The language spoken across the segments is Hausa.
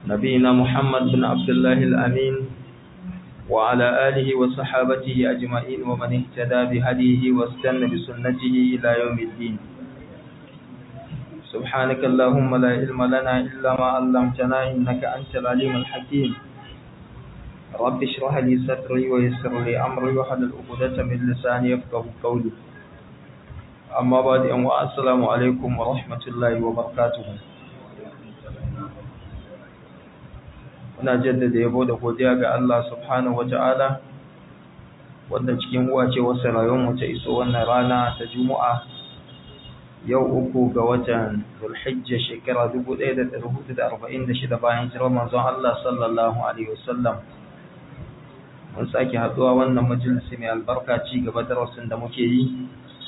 نبينا محمد بن عبد الله الأمين وعلى آله وصحابته أجمعين ومن اهتدى بهديه واستنى بسنته إلى يوم الدين سبحانك اللهم لا علم لنا إلا ما علمتنا إنك أنت العليم الحكيم رب اشرح لي صدري ويسر لي أمري وحلل عقدة من لساني يفقه قولي أما بعد أن السلام عليكم ورحمة الله وبركاته muna jaddada yabo da godiya ga Allah subhanahu wata'ala wanda cikin uwace wasu rayuwar mu ta iso wannan rana ta Juma'a yau uku ga watan Zulhijja shekara 1446 bayan hijirar manzon Allah sallallahu alaihi wasallam mun sake haduwa wannan majalisi mai albarka ci gaba darasin da muke yi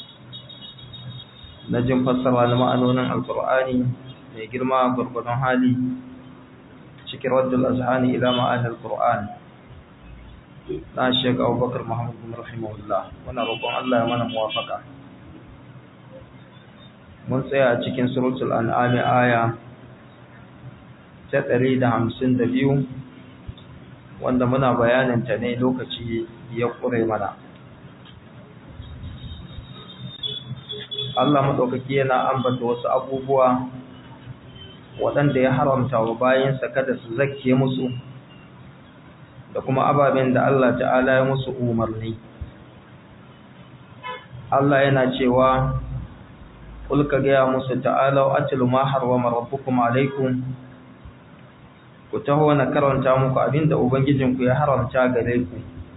na jin fassara na ma'anonin alkur'ani mai girma gurgurdon hali cikin raddul azhani ila ma'anar Qur'an na Sheikh Abubakar Muhammad bin rahimahullah muna roƙon Allah ya mana muwafaka mun tsaya a cikin suratul an'am aya ta 152 wanda muna bayanin ta ne lokaci ya kure mana Allah madaukaki yana ambata wasu abubuwa waɗanda ya haramta wa bayansa kada su zakke musu da kuma ababen da Allah ta'ala ya musu umarni Allah yana cewa kul ka gaya musu ta'ala atlu ma harwama rabbukum alaikum ku taho na karanta muku abinda ubangijinku ya haramta gare ku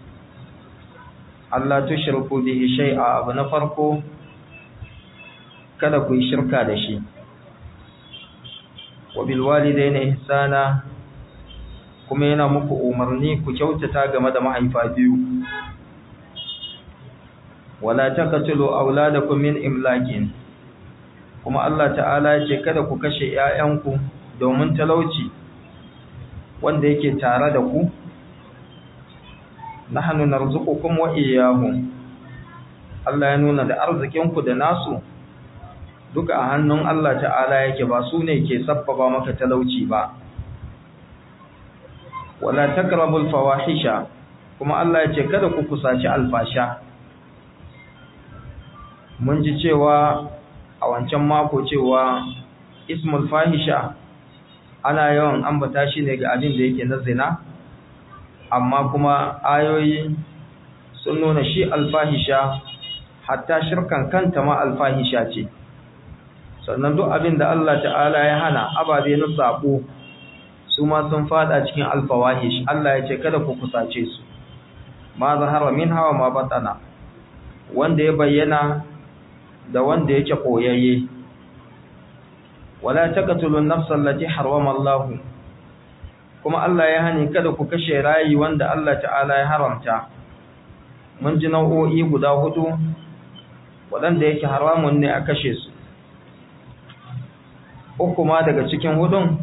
Allah tushriku bihi shay'a abu na farko kada ku yi shirka da shi wabilwalidaina ihsana kuma yana muku umarni ku kyautata game da mahaifa biyu wala taqtulu auladakum min imlakin kuma Allah ta'ala ya ce kada ku kashe ƴaƴanku domin talauci wanda yake tare da ku nahnu narzuqukum wa iyyahum Allah ya nuna da arzikinku da nasu duka a hannun Allah ta'ala yake ba su ne ke sabbaba maka talauci ba wala takrabul fawahisha kuma Allah ya ce kada ku kusaci alfasha mun ji cewa a wancan mako cewa ismul fahisha ana yawan ambata shi ne ga abin da yake na zina amma kuma ayoyi sun nuna shi alfahisha hatta shirkan kanta ma alfahisha ce sannan duk abin da Allah ta'ala ya hana ababe na sabo su ma sun fada cikin alfawahish Allah ya ce kada ku kusace su ma zahara min hawa ma batana wanda ya bayyana da wanda yake koyayye wala taqtulu an-nafsa allati harrama Allah kuma Allah ya hani kada ku kashe rayi wanda Allah ta'ala ya haramta mun ji nau'o'i guda hudu waɗanda yake haramun ne a kashe su uku ma daga cikin hudun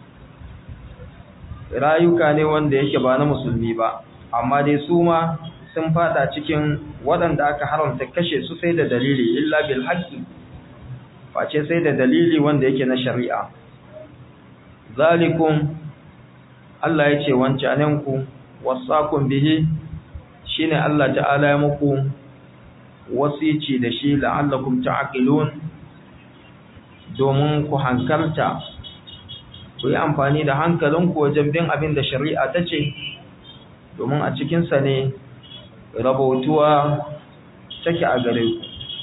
rayuka ne wanda yake ba na musulmi ba amma dai su ma sun fada cikin waɗanda aka haramta kashe su sai da dalili illa bil haqqi face sai da dalili wanda yake na shari'a zalikum Allah ya ce wancanenku wasakun bihi shine Allah ta'ala ya muku wasici da shi la'allakum ta'qilun domin ku hankalta ku yi amfani da hankalinku wajen bin abin da shari'a ta ce domin a cikinsa ne rabautuwa take a gare ku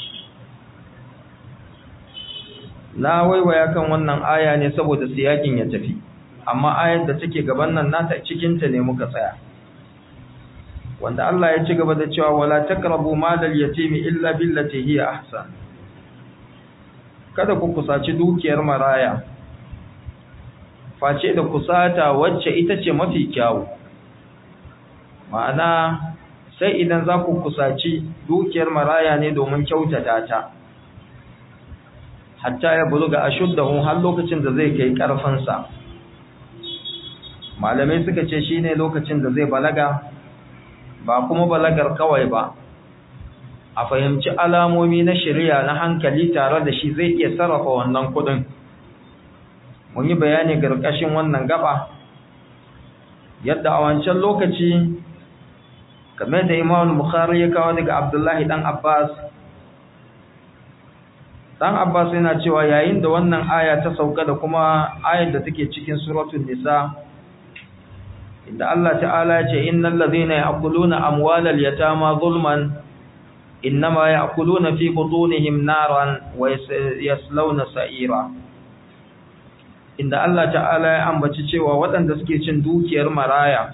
na waiwaya kan wannan aya ne saboda siyakin ya tafi amma ayar da take gaban nan nata cikinta ne muka tsaya wanda Allah ya ci gaba da cewa wala taqrabu malal yatimi illa billati hiya ahsan kada ku kusaci dukiyar maraya face da kusata wacce ita ce mafi kyawu ma'ana sai idan za ku kusaci dukiyar maraya ne domin kyautata ta hatta ya buluga ashuddahu har lokacin da zai kai karfansa malamai suka ce shine lokacin da zai balaga ba kuma balagar kawai ba a fahimci alamomi na shari'a na hankali tare da shi zai iya sarrafa wannan kudin mun yi bayani garkashin wannan gaba yadda a wancan lokaci kamar da Imam Bukhari ya kawo daga Abdullahi dan Abbas dan Abbas yana cewa yayin da wannan aya ta sauka da kuma ayar da take cikin suratul nisa inda Allah ta'ala ya ce innal ladhina ya'kuluna amwalal yatama zulman innama ya'kuluna fi butunihim naran wa yaslawna sa'ira inda Allah ta'ala ya ambaci cewa waɗanda suke cin dukiyar maraya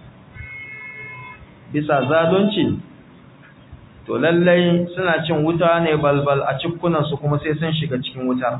bisa zalunci to lallai suna cin wuta ne balbal a cikunansu kuma sai sun shiga cikin wutar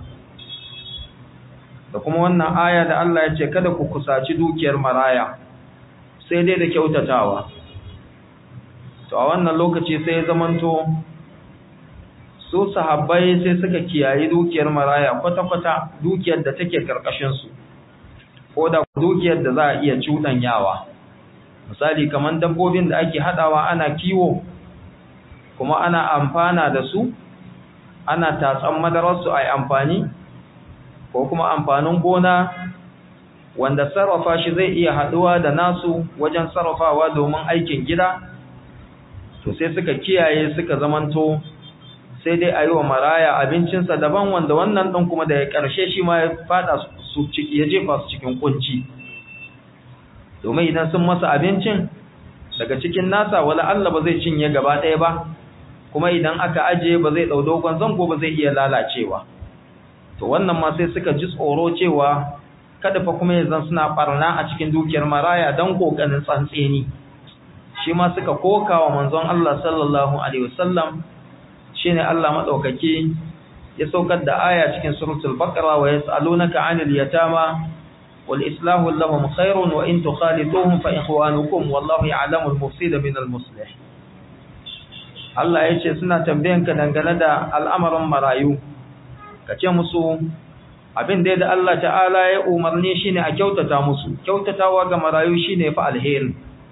da kuma wannan aya da Allah ya ce kada ku kusaci dukiyar maraya sai dai da kyautatawa to a wannan lokaci sai zamanto su sahabbai sai suka kiyaye dukiyar maraya kwata-kwata dukiyar da take karkashinsu ko da dukiyar da za a iya cuɗanyawa misali kamar dabbobin da ake haɗawa ana kiwo kuma ana amfana da su ana tatsan madararsu a yi amfani ko kuma amfanin gona wanda sarrafa shi zai iya haɗuwa da nasu wajen sarrafawa domin aikin gida to sai suka kiyaye suka zamanto sai dai a yi wa maraya abincinsa daban wanda wannan ɗin kuma da ya ƙarshe shi ma ya fada su ciki ya jefa su cikin kunci domin idan sun masa abincin daga cikin nasa wala Allah ba zai cinye gaba ɗaya ba kuma idan aka ajiye ba zai ɗau dogon zango ba zai iya lalacewa to wannan ma sai suka ji tsoro cewa kada fa kuma yanzu suna barna a cikin dukiyar maraya don kokarin tsantseni shi ma suka koka wa manzon Allah sallallahu alaihi wasallam shine Allah madaukake ya saukar da aya cikin suratul baqara wa yasalunaka 'anil yatama wal islahu lahum khairun wa in tukhalituhum fa ikhwanukum wallahu ya'lamu al-mufsida min al-muslih Allah ya ce suna tambayanka dangane da al'amarin marayu kace musu abin da da Allah ta'ala ya umarni shine a kyautata musu kyautatawa ga marayu shine fa alheri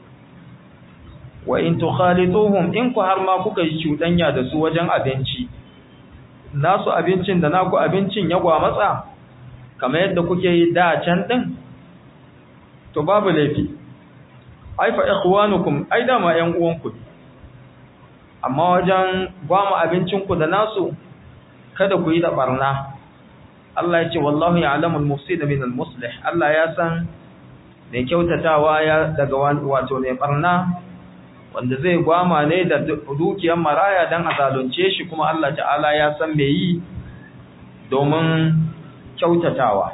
wa in tukhalituhum in ku har ma kuka yi cudanya da su wajen abinci nasu abincin da naku abincin ya gwamatsa kamar yadda kuke yi da can din to babu laifi ai fa ikhwanukum ai da ma yan uwanku amma wajen gwama abincin ku da nasu kada ku yi da barna Allah ya ce wallahu ya'lamu al-mufsida min al-muslih Allah ya san mai kyautatawa ya daga wato mai barna wanda zai gwama ne da dukiyar maraya dan a zalunce shi kuma Allah ta'ala ya san me yi domin kyautatawa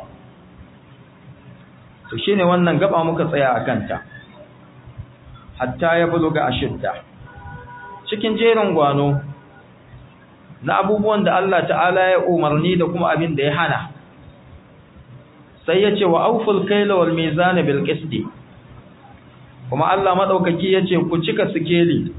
to shine wannan gaba muka tsaya a kanta hatta ya buluga ashidda cikin jerin gwano na abubuwan da Allah ta'ala ya umarni da kuma abin da ya hana sai ya ce wa auful kaila wal mizan bil qisti kuma Allah madaukaki ya ce ku cika sikeli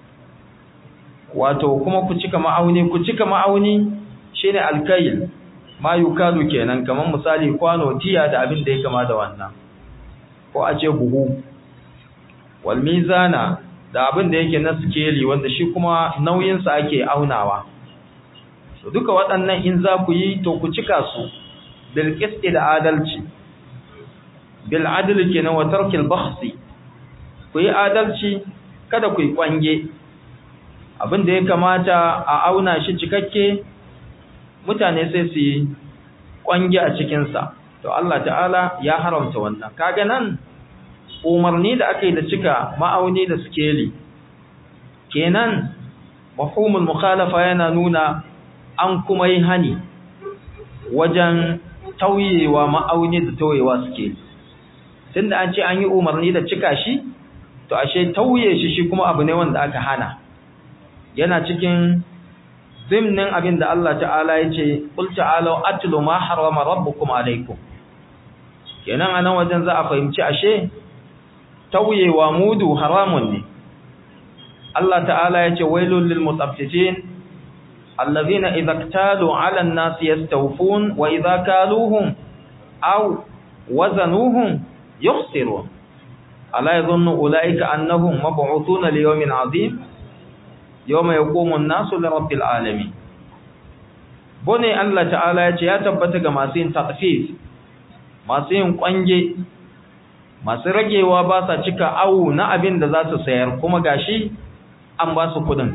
wato kuma ku cika ma'auni ku cika ma'auni shine alkayl ma yukalu kenan kaman misali kwano tiya da abin da ya kama da wannan ko a ce buhu wal mizana da abin da yake na sikeli wanda shi kuma nauyinsa ake aunawa to duka waɗannan in za ku yi to ku cika su bil qisti da adalci bil adli kenan wa tarkil bakhsi ku yi adalci kada ku yi kwange abin da ya kamata a auna shi cikakke mutane sai su yi kwange a cikin sa to Allah ta'ala ya haramta wannan kaga nan umarni da aka yi da cika ma'auni da skeli kenan mafhumul mukhalafa yana nuna an kuma yi hani wajen tauyewa ma'auni da tauyewa suke tunda an ce an yi umarni da cika shi to ashe tauye shi shi kuma abu ne wanda aka hana yana cikin zimnin abin da Allah ta'ala ya ce qul ta'alu atlu ma harrama rabbukum alaykum kenan anan wajen za a fahimci ashe tauyewa mudu haramun ne Allah ta'ala ya ce wailul lil mutaffifin الذين إذا اكتالوا على الناس يستوفون وإذا كالوهم أو وزنوهم يخسرون ألا يظن أولئك أنهم مبعوثون ليوم عظيم يوم يقوم الناس لرب العالمين بني الله تعالى يتبتك ما سين تطفيف ما سين قنجي masu ragewa ba sa cika awu na abin da za su sayar kuma gashi an ba su kudin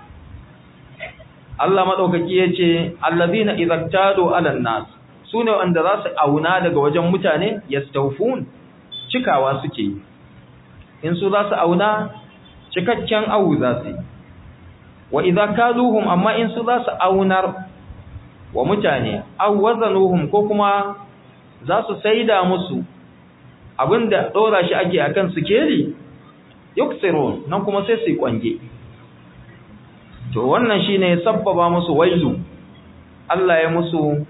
Allah maɗaukaki ya ce allazina izaktado alan nas su ne wanda za su auna daga wajen mutane yastaufun cikawa suke yi in su za su auna cikakken awu za su yi wa idza kaluhum amma in su za su aunar wa mutane aw wazanuhum ko kuma za su saida musu abinda dora shi ake akan sikeli yuksirun nan kuma sai su kwange to wannan shine sabbaba musu wailu Allah ya musu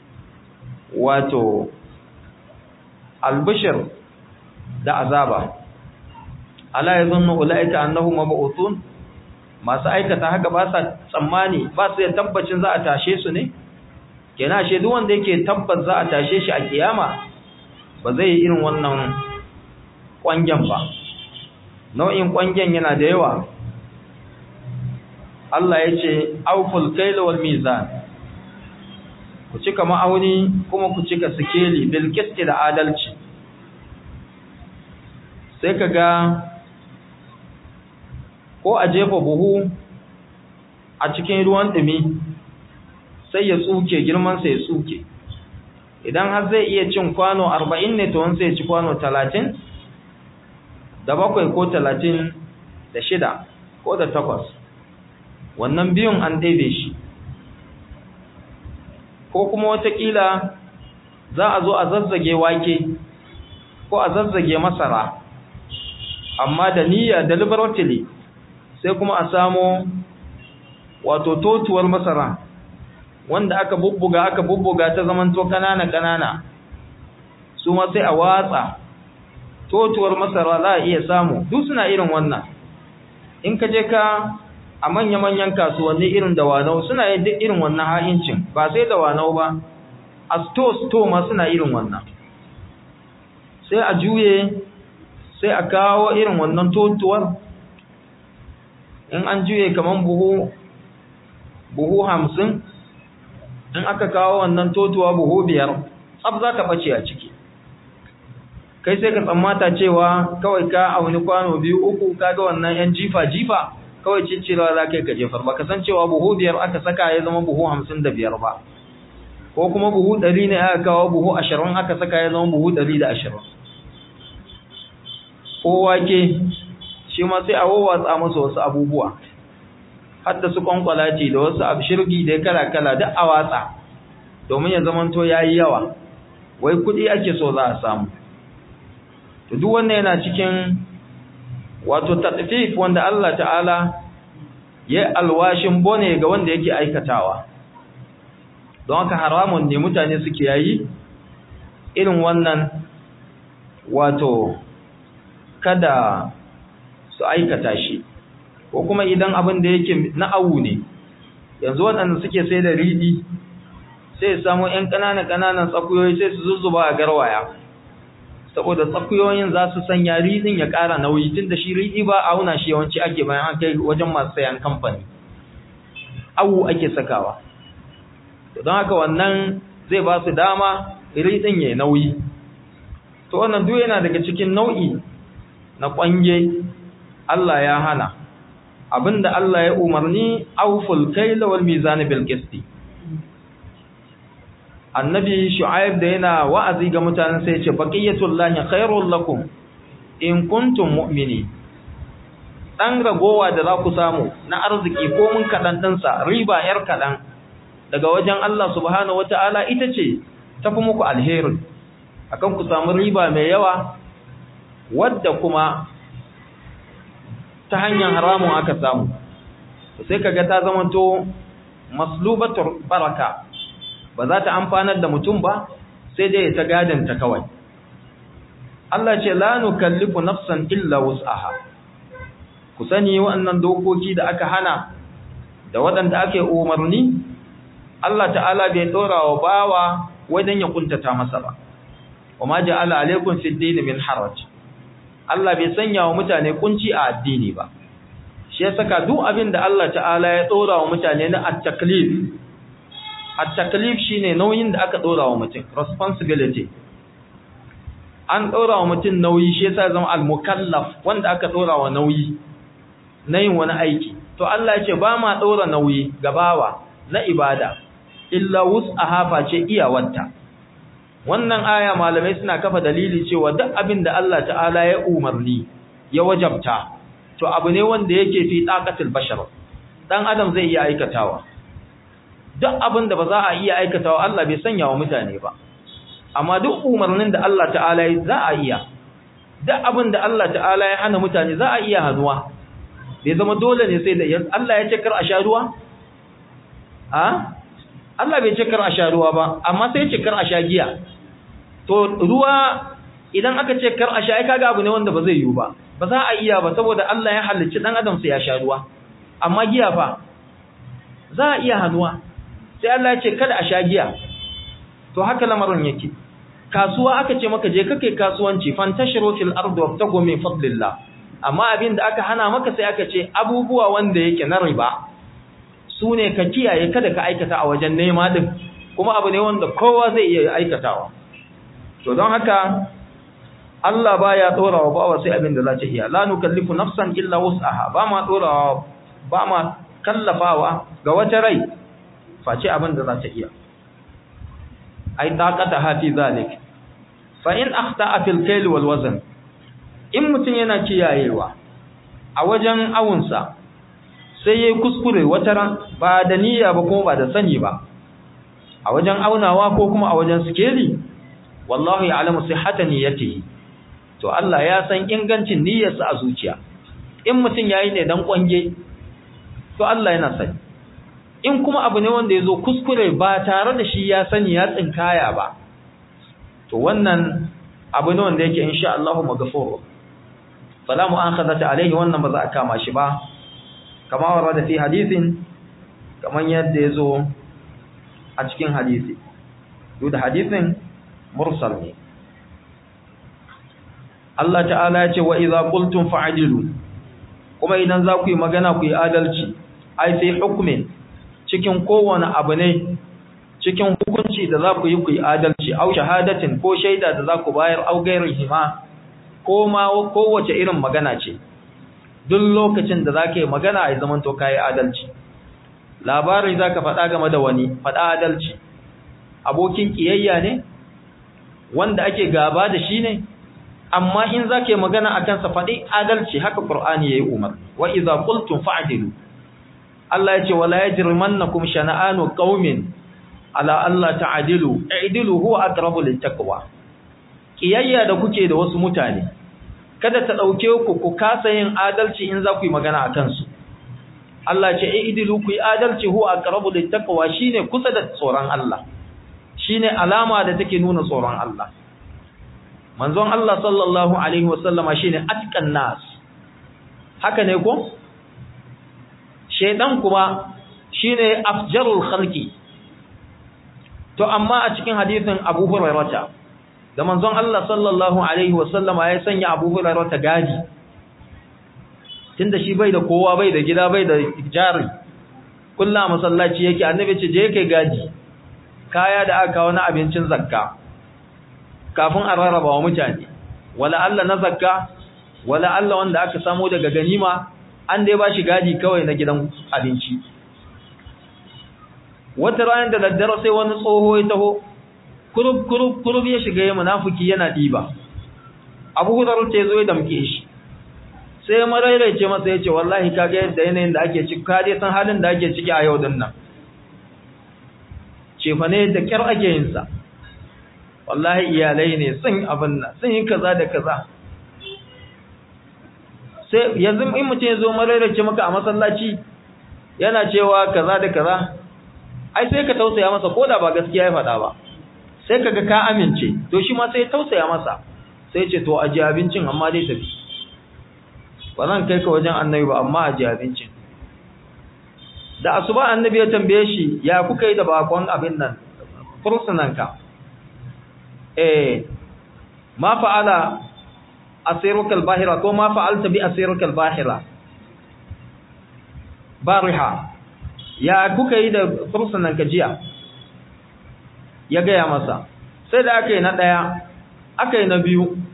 wato albishir da azaba ala yazunnu ulaika annahum mab'uthun masu aikata haka ba sa tsammani ba su da tabbacin za a tashe su ne kenan ashe duk wanda yake tabbas za a tashe shi a kiyama ba zai yi irin wannan kwangen ba nau'in kwangen yana da yawa Allah ya ce auful kaila wal mizan ku cika ma'auni kuma ku cika sikeli bil qisti da adalci sai ka ga ko a jefa buhu a cikin ruwan dumi sai ya tsuke girman sa ya tsuke idan har zai iya cin kwano 40 ne to sai ya ci kwano 30 da bakwai ko 30 da shida ko da takwas wannan biyun an ɗebe shi ko kuma watakila za a zo a zazzage wake ko a zazzage masara amma da niyya deliberately sai kuma a samo wato totuwar masara wanda aka bubbuga aka bubbuga ta zamanto kanana kanana su ma sai a watsa totuwar masara za a iya samu duk suna irin wannan in ka je ka a manya-manyan kasuwanni irin dawanau suna yin duk irin wannan ha'incin ba sai dawanau ba a sto-sto ma suna irin wannan sai a juye sai a kawo irin wannan totuwar in an juye kaman buhu buhu hamsin in aka kawo wannan totuwa buhu biyar tsab za ka ɓace a ciki kai sai ka tsammata cewa kawai ka auni kwano biyu uku kaga wannan yan jifa-jifa kawai ciccirewa za ka yi ka jefar ba ka san cewa buhu biyar aka saka ya zama buhu hamsin da biyar ba ko kuma buhu ɗari ne aka kawo buhu ashirin aka saka ya zama buhu ɗari da ashirin ko wake shi ma sai a wawatsa masa wasu abubuwa hadda su kwankwalaci da wasu abshirgi da kala-kala duk a watsa domin ya zamanto ya yi yawa wai kuɗi ake so za a samu to duk wannan yana cikin wato tatfif wanda Allah ta'ala ya alwashin bone ga wanda yake aikatawa don haka haramun ne mutane suke yayi irin wannan wato kada su aikata shi ko kuma idan abin da yake na awu ne yanzu waɗanda suke sai da riɗi sai samu ƴan ƙananan ƙananan tsakuyoyi sai su zuzzuba a garwaya saboda tsakuyoyin za su sanya riɗin ya ƙara nauyi tun da shi riɗi ba a auna shi yawanci ake bayan an kai wajen masu sayan kamfani awu ake sakawa don haka wannan zai ba su dama riɗin ya nauyi to wannan duk yana daga cikin nau'i na ƙwange Allah ya hana abinda Allah ya umarni auful kaila wal mizan bil qisti annabi shu'aib da yana wa'azi ga mutanen sai ya ce baqiyatullahi khairul lakum in kuntum mu'mini dan ragowa da za ku samu na arziki ko mun kadan dinsa riba yar kadan daga wajen Allah subhanahu wataala ita ce tafi muku alheri akan ku samu riba mai yawa wadda kuma ta hanyar haramun aka samu sai kaga ta zamanto maslubatur baraka ba za ta amfanar da mutum ba sai dai ta gadanta kawai Allah ce la nukallifu nafsan illa wus'aha ku sani waɗannan dokoki da aka hana da waɗanda ake umarni Allah ta'ala bai dora wa bawa wajen ya kuntata masa ba wama ja'ala alaikum fid din min haraj Allah bai sanya wa mutane kunci a addini ba shi ya saka duk abin da Allah ta'ala ya dora wa mutane na at-taklif at-taklif shine nauyin da aka dora wa mutum responsibility an ɗora wa mutum nauyi shi yasa zama al-mukallaf wanda aka ɗora wa nauyi na yin wani aiki to Allah ya ce ba ma ɗora nauyi ga bawa na ibada illa wus'aha face iyawarta wannan aya malamai suna kafa dalili cewa duk abin da Allah ta'ala ya umarni ya wajabta to abu ne wanda yake fi taqatul bashar dan adam zai iya aikatawa duk abin da ba za a iya aikatawa Allah bai sanya wa mutane ba amma duk umarnin da Allah ta'ala ya za a iya duk abin da Allah ta'ala ya hana mutane za a iya hanuwa bai zama dole ne sai da Allah ya ce kar a sha ruwa a Allah bai ce kar a sha ruwa ba amma sai ya ce kar a sha giya to ruwa idan aka ce kar a sha ai kaga abu ne wanda ba zai yiwu ba ba za a iya ba saboda Allah ya halicci dan adam sai ya sha ruwa amma giya fa za a iya hanuwa sai Allah ya ce kada a sha giya to haka lamarin yake kasuwa aka ce maka je kake kasuwanci fantashiru fil ardi wabtagu min fadlillah amma abin da aka hana maka sai aka ce abubuwa wanda yake na riba su ne ka kiyaye kada ka aikata a wajen nema din kuma abu ne wanda kowa zai iya aikatawa to don haka Allah baya dora wa bawa sai abin da za ta iya la nukallifu nafsan illa wus'aha ba ma dora ba ma kallafawa ga wata rai face abin da za ta iya ai taqata hafi zalik fa in akhta'a fil kayl wal wazn in mutun yana kiyayewa a wajen awunsa sai yayi kuskure wata ran ba da niyya ba kuma ba da sani ba a wajen aunawa ko kuma a wajen sikeli wallahi ya'lamu sihhata niyyatihi to Allah ya san ingancin niyyarsa a zuciya in mutun yayi ne dan kwange to Allah yana sani in kuma abu ne wanda ya zo kuskure ba tare da shi ya sani ya tsinkaya ba to wannan abu ne wanda yake insha Allah maghfur fala mu'akhadata alaihi wannan ba za a kama shi ba kama warada fi hadithin kaman yadda yazo a cikin hadisi duk da hadisin mursal ne Allah ta'ala ya ce wa idza qultum fa'dilu kuma idan za ku yi magana ku yi adalci ai sai hukumin cikin kowane abu ne cikin hukunci da za ku yi ku yi adalci au shahadatin ko shaida da za ku bayar au gairin hima ko ma kowace irin magana ce duk lokacin da za ka yi magana a zaman to ka yi adalci labari za ka faɗa game da wani faɗa adalci abokin ƙiyayya ne wanda ake gaba da shi ne amma in za ka yi magana a kansa faɗi adalci haka ƙur'ani ya yi umar wa iza qultum fa'dilu Allah ya ce wala yajrimannakum shana'anu qaumin ala Allah ta'dilu i'dilu huwa aqrabu littaqwa kiyayya da kuke da wasu mutane kada ta dauke ku ku kasa yin adalci in za ku yi magana akan su Allah ce i'dilu ku yi adalci huwa aqrabu littaqwa shine kusa da tsoron Allah shine alama da take nuna tsoron Allah manzon Allah sallallahu alaihi wasallama shine atqan nas haka ne ko shaidan kuma shine afjarul khalqi to amma a cikin hadisin Abu Hurairah da manzon Allah sallallahu alaihi wasallama ya sanya Abu Hurairah gadi tunda shi bai da kowa bai da gida bai da jari kullu masallaci yake annabi ce je kai gadi kaya da aka kawo na abincin zakka kafin a rarraba wa mutane wala Allah na zakka wala Allah wanda aka samu daga ganima an dai ba shi gadi kawai na gidan abinci wata ranar da daddare sai wani tsoho ya taho kurub kurub kurub ya shiga ya munafiki yana diba abu hudar ta zo ya damke shi sai marairaice masa ya ce wallahi kaga yadda yanayin da ake ciki ka dai san halin da ake ciki a yau din nan cefa ne da kyar ake yin sa wallahi iyalai ne sun abin nan sun yi kaza da kaza sai yanzu in mutum ya zo marairace maka a masallaci yana cewa kaza da kaza ai sai ka tausaya masa ko da ba gaskiya ya faɗa ba sai kaga ka amince to shi ma sai tausaya masa sai ce to aje abincin amma dai tafi ba zan kai ka wajen annabi ba amma aje abincin da asuba annabi ya tambaye shi ya kuka yi da bakon abin nan fursunanka eh ma fa'ala asiruka al-bahira ko ma fa'alta bi asiruka al-bahira bariha ya kuka yi da fursunan jiya? ya gaya masa sai da aka yi na ɗaya aka yi na biyu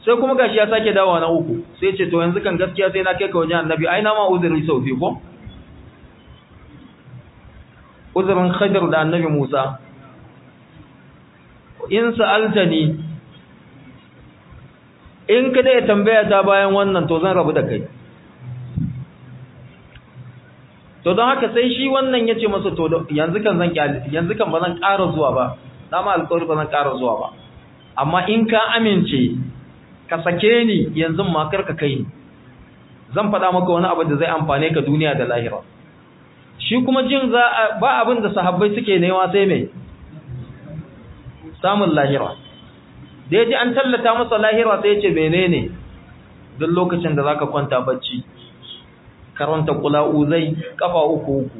sai kuma gashi ya sake dawowa na uku sai ce to yanzu kan gaskiya sai na kai ka wajen annabi ai na ma uzuri sau biyu ko uzurin Khadir da annabi Musa in sa'altani in ka dai tambaya ta bayan wannan to zan rabu da kai to don haka sai shi wannan ya ce masa to yanzu kan zan yanzu kan ba zan ƙara zuwa ba dama alƙawari ba zan ƙara zuwa ba amma in ka amince ka sake ni yanzu ma kar ka kai ni zan faɗa maka wani abu da zai amfane ka duniya da lahira shi kuma jin za ba abin da sahabbai suke nema sai mai samun lahira da ya ji an tallata masa lahira sai ya ce menene duk lokacin da zaka kwanta bacci karanta kula'uzai kafa uku uku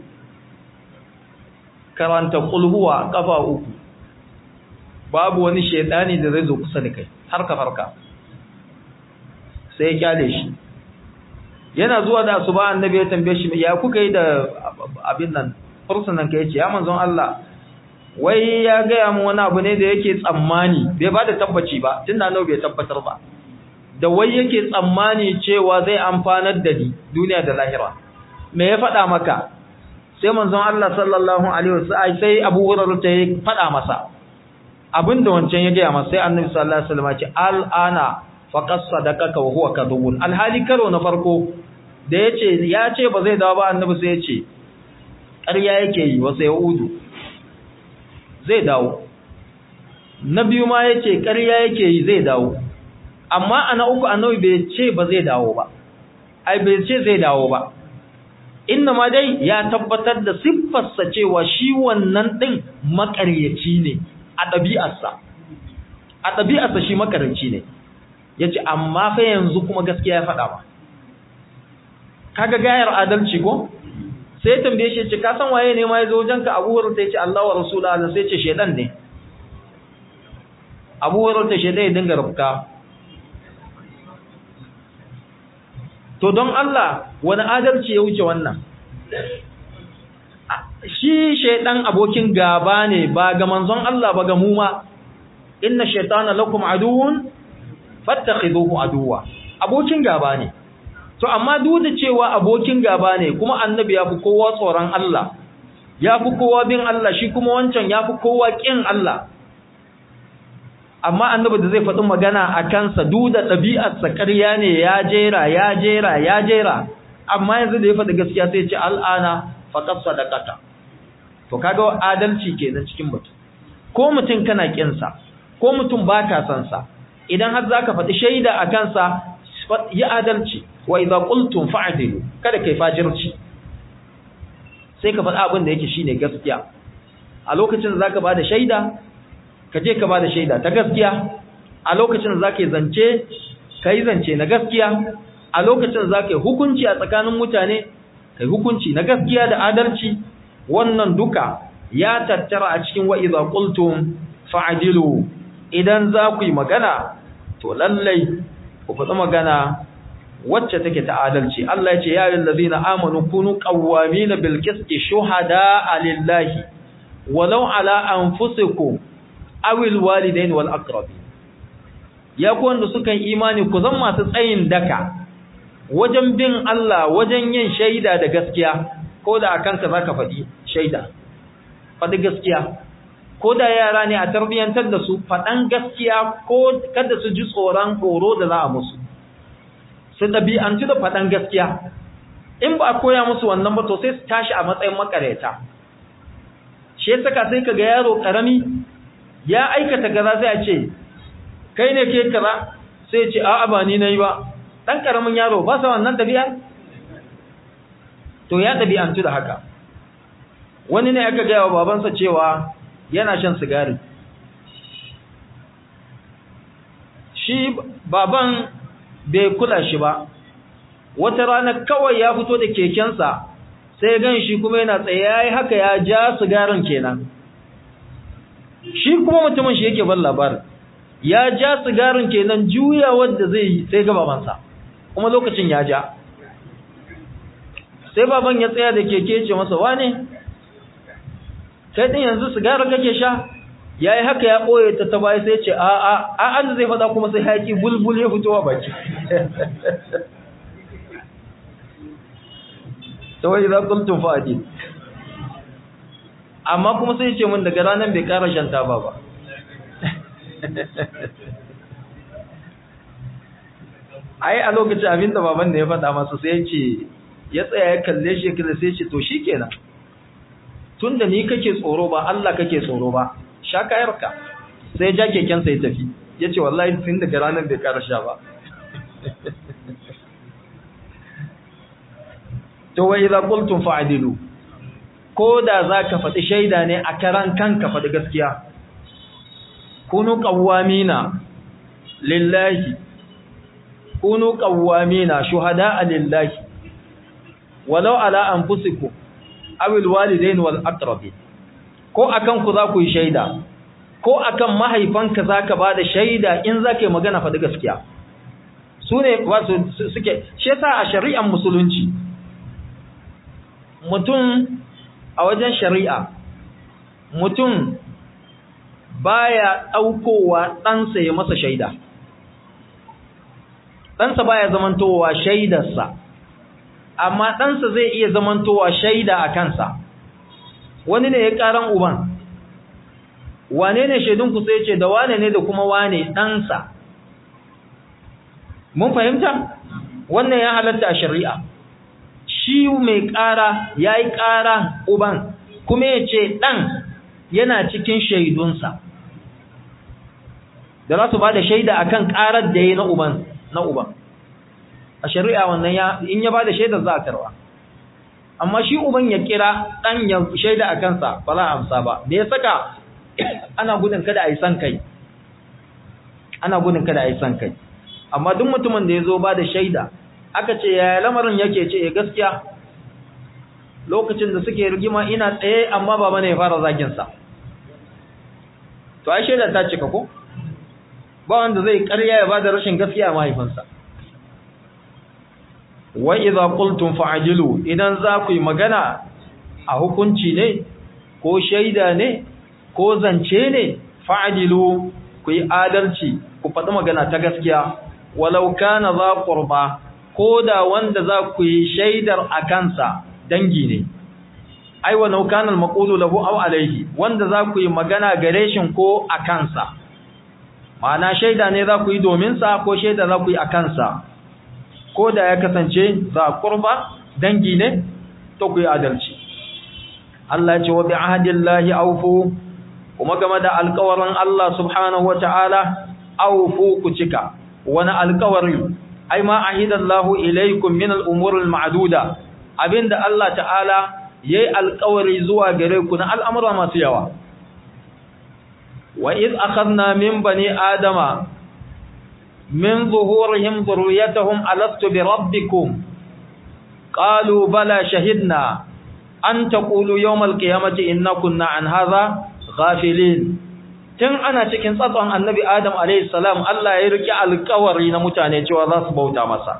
karanta kulhuwa kafa uku babu wani shaidani da zai zo kusa da kai har ka farka sai ya kyale shi yana zuwa da asuba annabi ya tambaye shi ya kuka yi da abin nan fursunan ka yace ya manzon Allah wai ya gaya mu wani abu ne da yake tsammani bai ba da tabbaci ba tunda annabi bai tabbatar ba da wai yake tsammani cewa zai amfanar da ni duniya da lahira me ya faɗa maka sai manzon Allah sallallahu alaihi wasallam sai Abu Hurairah ta faɗa masa abinda wancan ya gaya masa sai Annabi sallallahu alaihi wasallam ya ce al'ana faqad sadaqaka wa huwa kadhubun alhali karo na farko da yace ya ce ba zai dawo ba Annabi sai ya ce ƙarya yake yi wa sai udu zai dawo na biyu ma yace ƙarya yake yi zai dawo amma ana uku annabi bai ce ba zai dawo ba ai bai ce zai dawo ba inna ma dai ya tabbatar da siffarsa cewa shi wannan din makaryaci ne a ɗabi'arsa a ɗabi'arsa shi makaryaci ne yace amma fa yanzu kuma gaskiya ya faɗa ba kaga gayar adalci ko sai tambaye shi ce ka san waye ne ma yazo wajenka Abu Hurairah sai ce Allah wa Rasulullahi sai ce shedan ne Abu Hurairah ta shedan ya dinga rubka to don Allah wani adalci ya wuce wannan shi shaidan abokin gaba ne ba ga manzon Allah ba ga mu ma inna shaytana lakum aduwwun fattakhiduhu aduwwa abokin gaba ne to amma duk da cewa abokin gaba ne kuma annabi ya fi kowa tsoron Allah ya fi kowa bin Allah shi kuma wancan ya fi kowa kin Allah amma annabi da zai faɗi magana a kansa duk da ɗabi'arsa ƙarya ne ya jera ya jera ya jera amma yanzu da ya faɗi gaskiya sai ce al'ana faqad sadaqata to kaga adalci kenan cikin mutum ko mutum kana kinsa ko mutum baka san sa idan har zaka faɗi shaida a kansa yi adalci wa idza qultum fa'dilu kada kai fajirci sai ka faɗi abin da yake shine gaskiya a lokacin da zaka bada shaida ka je ka bada shaida ta gaskiya a lokacin da zaka yi zance kai zance na gaskiya a lokacin da zaka yi hukunci a tsakanin mutane kai hukunci na gaskiya da adalci wannan duka ya tattara a cikin wa idza qultum fa'dilu idan za ku yi magana to lallai ku faɗi magana wacce take ta adalci Allah ya ce ya ayyuhal ladina amanu kunu qawwamina bil qisti shuhada lillahi walau ala anfusikum awil walidain wal aqrabin ya ku wanda suka yi imani ku zan masu tsayin daka wajen bin Allah wajen yin shaida da gaskiya ko da akan ka zaka faɗi shaida faɗi gaskiya ko da yara ne a tarbiyantar da su faɗan gaskiya ko kada su ji tsoron horo da za a musu su ɗabi'antu da faɗan gaskiya in ba a koya musu wannan ba to sai su tashi a matsayin makareta shi ya saka sai ka ga yaro ƙarami ya aikata gaza sai a ce kai ne ke kaza sai ce a'a ba ni nayi ba dan ƙaramin yaro ba sa wannan ɗabi'a to ya ɗabi'antu da haka wani ne aka gaya wa babansa cewa yana shan sigari shi baban bai kula shi ba wata rana kawai ya fito da kekensa sai gan shi kuma yana tsaye yayi haka ya ja sigarin kenan shi kuma mutumin shi yake ban labarin ya ja sigarin kenan juya wanda zai yi sai ga babansa kuma lokacin ya ja sai baban ya tsaya da keke ce masa wane kai din yanzu sigarin kake sha ya yi haka ya ɓoye ta ta baya sai ce a a a an zai faɗa kuma sai haƙi bulbul ya fitowa baki ta wai za kultun fa'adi amma kuma sai ce mun daga ranar bai ƙara shan taba ba ai a lokacin abinda baban da ya faɗa masa sai ya ce ya tsaya ya kalle shi ya sai ce to shi kenan tun da ni kake tsoro ba Allah kake tsoro ba sha kayarka sai ja kekensa ya tafi ya ce wallahi tun daga ranar bai ƙara sha ba to wa idza qultum fa'dilu ko da zaka faɗi shaida ne a karan kanka faɗi gaskiya kunu qawwamina lillahi kunu qawwamina shuhada'a lillahi walau ala anfusikum aw alwalidain wal aqrabin ko akan ku za ku yi shaida ko akan mahaifanka zaka bada shaida in zaka yi magana faɗi gaskiya sune wasu suke shi yasa a shari'ar musulunci mutum a wajen shari'a mutum baya ɗaukowa ɗansa ya masa shaida ɗansa baya zamantowa shaidarsa amma ɗansa zai iya zamantowa shaida a kansa wani ne ya ƙaran uban wane ne shaidunku sai ce da wane ne da kuma wane ɗansa mun fahimta wannan ya halatta a shari'a shi mai ƙara ya yi ƙara uban kuma ya ce ɗan yana cikin shaidunsa da za su ba da shaida akan ƙarar da ya yi na uban na uban a shari'a wannan ya in ya ba da shaidar za a karwa amma shi uban ya kira ɗan ya shaida a kansa ba za a amsa ba da ya saka ana gudun kada a yi san kai ana gudun kada a yi san kai amma duk mutumin da ya zo ba da shaida aka ce yaya lamarin yake ce ya gaskiya lokacin da suke rigima ina tsaye amma baba ne ya fara zaginsa to ai shaida ta cika ko ba wanda zai karya ya bada rashin gaskiya mahaifinsa wa idza qultum fa'jilu idan za ku yi magana a hukunci ne ko shaida ne ko zance ne fa'jilu ku yi adalci ku faɗi magana ta gaskiya walau kana za qurba ko da wanda za ku yi shaidar a kansa dangi ne ai wa naukan al-maqulu lahu aw alayhi wanda za ku yi magana gare shi ko a kansa ma'ana shaida ne za ku yi domin sa ko shaida za ku yi a kansa ko da ya kasance za qurba dangi ne to ku yi adalci Allah ce wa bi ahdillahi awfu kuma game da alƙawarin Allah subhanahu wata'ala awfu ku cika wani alƙawari ai ma ahidallahu ilaykum min al-umur al-ma'duda abinda Allah ta'ala yayi alƙawari zuwa gare ku na al'amura masu yawa wa id akhadna min bani adama min zuhurihim dhurriyyatahum alastu bi rabbikum qalu bala shahidna an taqulu yawm al-qiyamati inna kunna an hadha ghafilin tun ana cikin tsatson annabi adam alayhi salam Allah ya riki alƙawari na mutane cewa za su bauta masa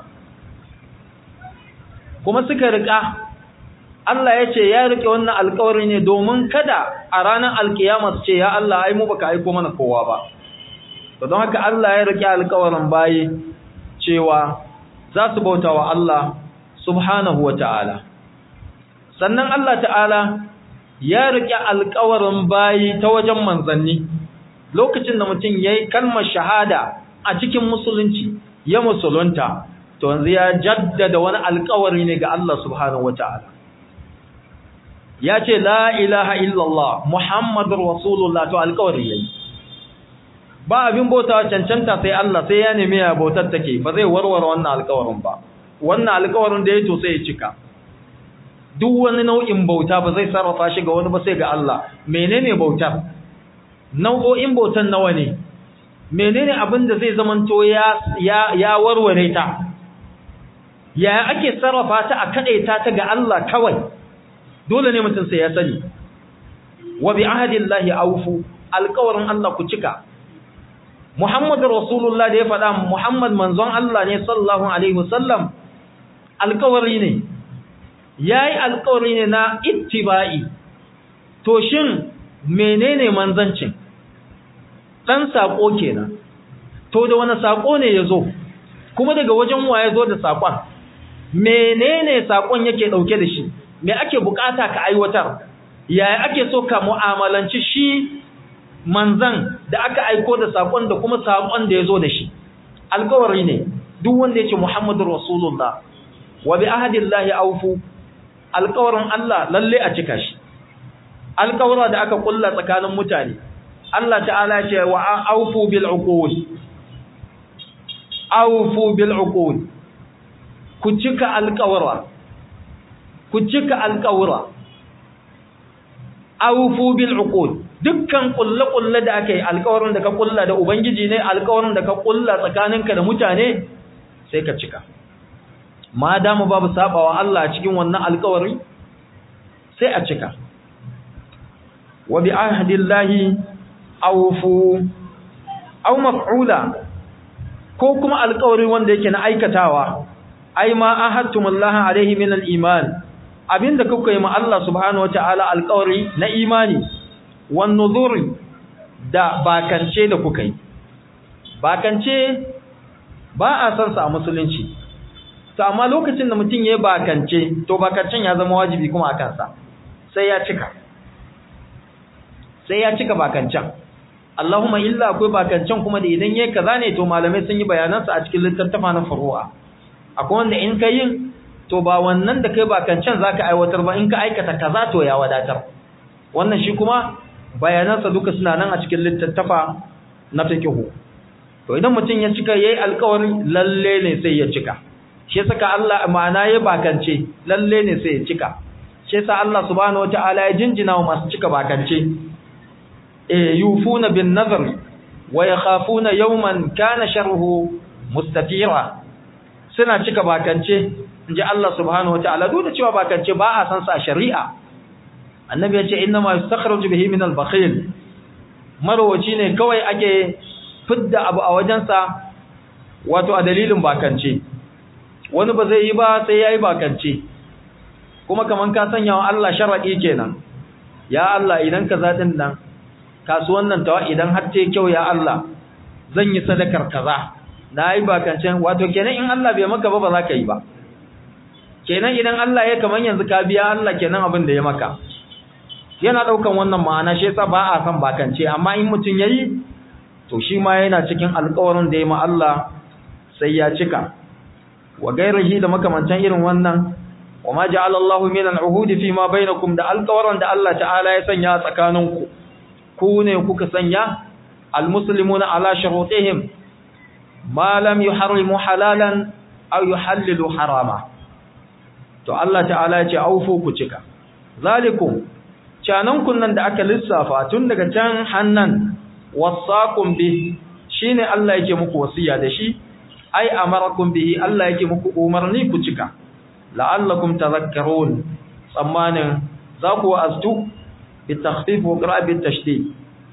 kuma suka rika Allah ya ce ya rike wannan alƙawari ne domin kada a ranar alkiyama su ce ya Allah ai mu baka aiko mana kowa ba to don haka Allah ya rike alƙawarin bayi cewa za su bauta wa Allah subhanahu ta'ala. sannan Allah ta'ala ya rike alƙawarin bayi ta wajen manzanni lokacin da mutum yayi kalmar shahada a cikin musulunci ya musulunta to yanzu ya jaddada wani alƙawari ne ga Allah subhanahu ta'ala. ya ce la ilaha illallah muhammadur rasulullah to alƙawari yayi ba abin bautawa cancanta sai Allah sai ya nemi ya bautar take ba zai warware wannan alƙawarin ba wannan alƙawarin da ya to sai ya cika duk wani nau'in bauta ba zai sarrafa shi ga wani ba sai ga Allah menene bautar nau'o'in bautan nawa ne menene abin da zai zamanto ya ya ya warware ta ya ake sarrafa ta a kadaita ta ga Allah kawai dole ne mutum sai ya sani wa bi ahdillahi awfu alqawrin Allah ku cika Muhammadu Rasulullah da ya faɗa Muhammad manzon Allah ne sallallahu alaihi wasallam alƙawari ne yayi alƙawari ne na ittiba'i to shin menene manzancin dan sako kenan to da wani sako ne yazo kuma daga wajen wa yazo da sakon menene sakon yake dauke da shi me ake bukata ka aiwatar yaya ake so ka mu'amalanci shi manzan da aka aiko da sakon da kuma sakon da yazo da shi alƙawari ne duk wanda yake Muhammadur Rasulullah wa bi ahdillahi awfu alƙawarin Allah lalle a cika shi alƙawara da aka kulla tsakanin mutane Allah ta'ala ce wa awfu bil uqud awfu bil uqud ku cika alƙawara ku cika alƙawara awfu bil uqud dukkan kulle-kulle da aka yi alƙawarin da ka kulla da ubangiji ne alƙawarin da ka kulla tsakaninka da mutane sai ka cika ma damu babu sabawa Allah cikin wannan alƙawari sai a cika wa bi ahdillahi awfu aw maf'ula ko kuma alƙawari wanda yake na aikatawa ai ma ahadtumullaha alaihi min al-iman abinda kuka yi ma Allah subhanahu wataala alƙawari na imani wan nuzuri da bakance da kuka yi bakance ba a san sa a musulunci to amma lokacin da mutum yayi bakance to bakancen ya zama wajibi kuma akan sa sai ya cika sai ya cika bakancen Allahumma illa akwai bakancen kuma da idan yayi kaza ne to malamai sun yi bayanan sa a cikin littattafa na furu'a akwai wanda in kai yin to ba wannan da kai bakancen zaka aiwatar ba in ka aikata kaza to ya wadatar wannan shi kuma bayanansa duka suna nan a cikin littattafa na fiqhu to idan mutum ya cika yayi alƙawari lalle ne sai ya cika shi saka Allah ma'ana ya bakance lalle ne sai ya cika shi yasa Allah subhanahu wataala ya jinjina wa masu cika bakance eh yufuna bin nazar wa yakhafuna yawman kana sharruhu mustatira suna cika bakance inji Allah subhanahu wataala duk da cewa bakance ba a san sa shari'a annabi ya ce inna ma yastakhraju bihi min al-bakhil marwaci ne kawai ake fidda abu a wajensa wato a dalilin bakance wani ba zai yi ba sai yayi bakance kuma kaman ka sanya wa Allah sharadi kenan ya Allah idan ka zadin nan kasuwan nan tawa idan har ta kyau ya Allah zan yi sadakar kaza nayi bakance wato kenan in Allah bai maka ba ba za ka yi ba kenan idan Allah ya kaman yanzu ka biya Allah kenan abin da ya maka yana daukan wannan ma'ana shi yasa ba a san bakance amma in mutun yayi to shi ma yana cikin alƙawarin da ya ma Allah sai ya cika wa gairihi da makamantan irin wannan wa ma ja'ala Allahu min al-uhud fi ma bainakum da alƙawarin da Allah ta'ala ya sanya tsakaninku ku ne kuka sanya al-muslimuna ala shurutihim ma lam yuharrimu halalan aw yuhallilu harama to Allah ta'ala ya ce aufu ku cika zalikum canan kunnan da aka lissafa tun daga can hannan wasaqum bi shine Allah yake muku wasiya da shi ai amarakum bihi Allah yake muku umarni ku cika la'allakum tadhakkarun tsammanin za ku astu bi takhfif wa qira'a bi tashdid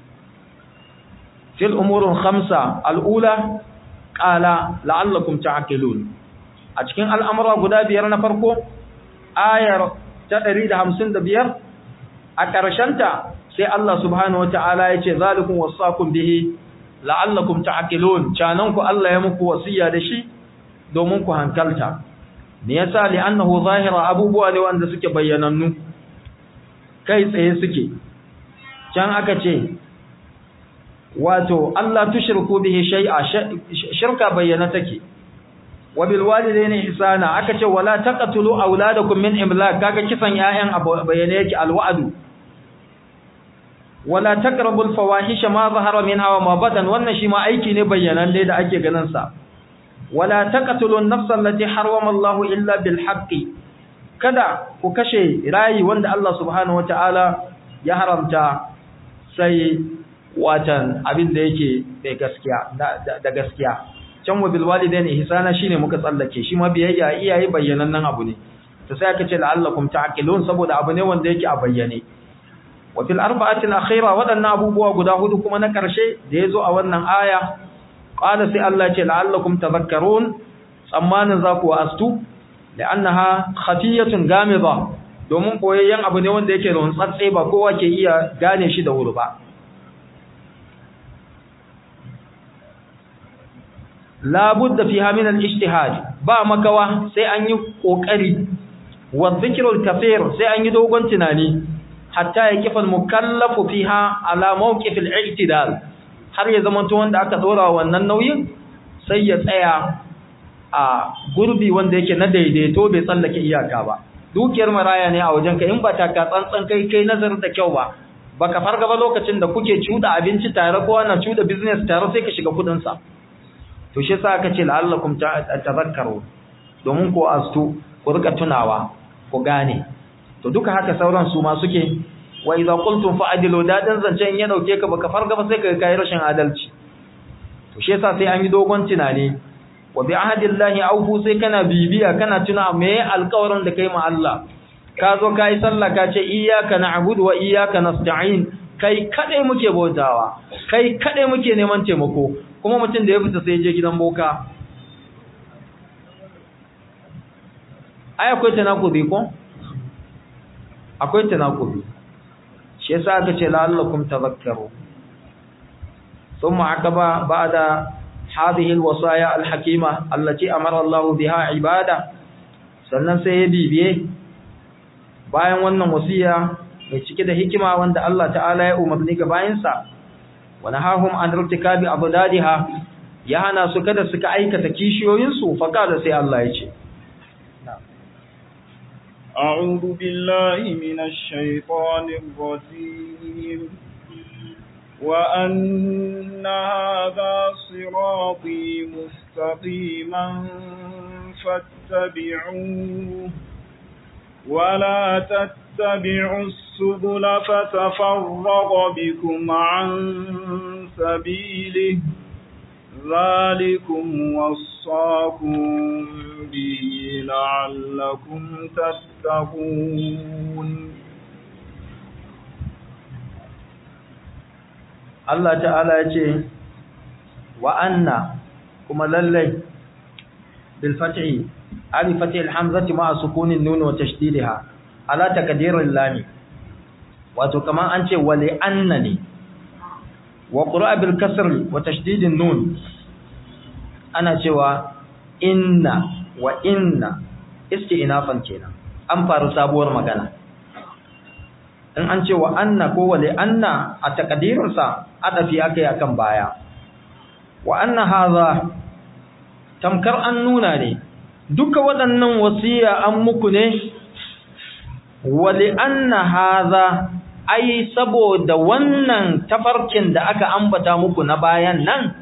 fil umur khamsa al-ula qala la'allakum ta'qilun a cikin al'amura guda biyar na farko ayar ta 155 a ƙarshenta sai Allah subhanahu wata'ala ya ce zalikun wasakun bihi la'allakum ta'qilun canan ku Allah ya muku wasiya da shi domin ku hankalta me yasa li'annahu zahira abubuwa ne wanda suke bayyanannu kai tsaye suke can aka ce wato Allah tushriku bihi shay'a shirka bayyana take wa bil walidayni ihsana aka ce wala taqtulu auladakum min imlak kaga kisan ƴaƴan bayyane yake alwa'du wala taqrabul fawahisha ma zahara minha wa ma batan wannan shi ma aiki ne bayyanan dai da ake ganin sa wala taqtulu an-nafsa allati harrama Allah illa bil haqqi kada ku kashe rayi wanda Allah subhanahu wataala ya haramta sai watan abin da yake da gaskiya da gaskiya can wa bil walidaini ihsana shine muka tsallake shi ma biyayya iyaye bayyanannen abu ne to sai aka ce la'allakum ta'qilun saboda abu ne wanda yake a bayyane wa fil arba'ati al-akhira wadannan abubuwa guda hudu kuma na karshe da yazo a wannan aya qala sai Allah ya ce la'allakum tadhakkarun tsammanin za ku astu la'annaha khafiyatun gamida domin koyayyen abu ne wanda yake da tsatse ba kowa ke iya gane shi da wuri ba labudda fiha min al-ijtihad ba makawa sai an yi kokari wa dhikrul kathir sai an yi dogon tunani hatta ya kifa al-mukallafu fiha ala mawqif al-i'tidal har ya zama to wanda aka dora wannan nauyin sai ya tsaya a gurbi wanda yake na daidaito bai tsallake iyaka ba dukiyar maraya ne a wajen ka in ba ta ka tsantsan kai kai nazarin da kyau ba baka farga ba lokacin da kuke cuda abinci tare ko ana cuda business tare sai ka shiga kudin sa to shi yasa aka ce la'allakum tadhakkaru domin ko astu ku rika tunawa ku gane to duka haka sauran su ma suke wa idza qultum fa'dilu dadan zance in ya dauke ka baka farga ba sai ka kai rashin adalci to shi yasa sai an yi dogon tunani wa bi ahdillahi awfu sai kana bibiya kana tuna me alƙawarin da kai ma Allah ka zo kai sallah ka ce iyyaka na'budu wa iyyaka nasta'in kai kadai muke bautawa kai kadai muke neman taimako kuma mutum da ya fita sai je gidan boka ai akwai tanakudi ko akwai tanakudi shi yasa aka ce la'allakum tadhakkaru thumma aqaba ba'da hadhihi alwasaya alhakima allati amara Allah biha ibada sannan sai ya bibiye bayan wannan wasiya mai cike da hikima wanda Allah ta'ala ya umarni ga bayinsa wa nahahum an irtikabi abdadiha ya hana su kada suka aikata kishiyoyinsu fa kada sai Allah ya ce أعوذ بالله من الشيطان الرجيم وأن هذا صراطي مستقيما فاتبعوه ولا تتبعوا السبل فتفرق بكم عن سبيله ذلكم وصاكم به لعلكم تتقون Allah ta'ala ya ce wa anna kuma lallai bil fathi ali fathi al hamzati ma sukunin nun wa tashdidha ala taqdir al lam wato kaman an ce wa li anna ne wa qira'a bil kasr wa tashdid an nun ana cewa inna wa inna isti'nafan kenan an faru sabuwar magana in an ce wa anna ko wa li anna a taqdirinsa adafi akai akan baya wa anna hadha tamkar an nuna ne duka waɗannan wasiya an muku ne wa li anna hadha ai saboda wannan tafarkin da aka ambata muku na bayan nan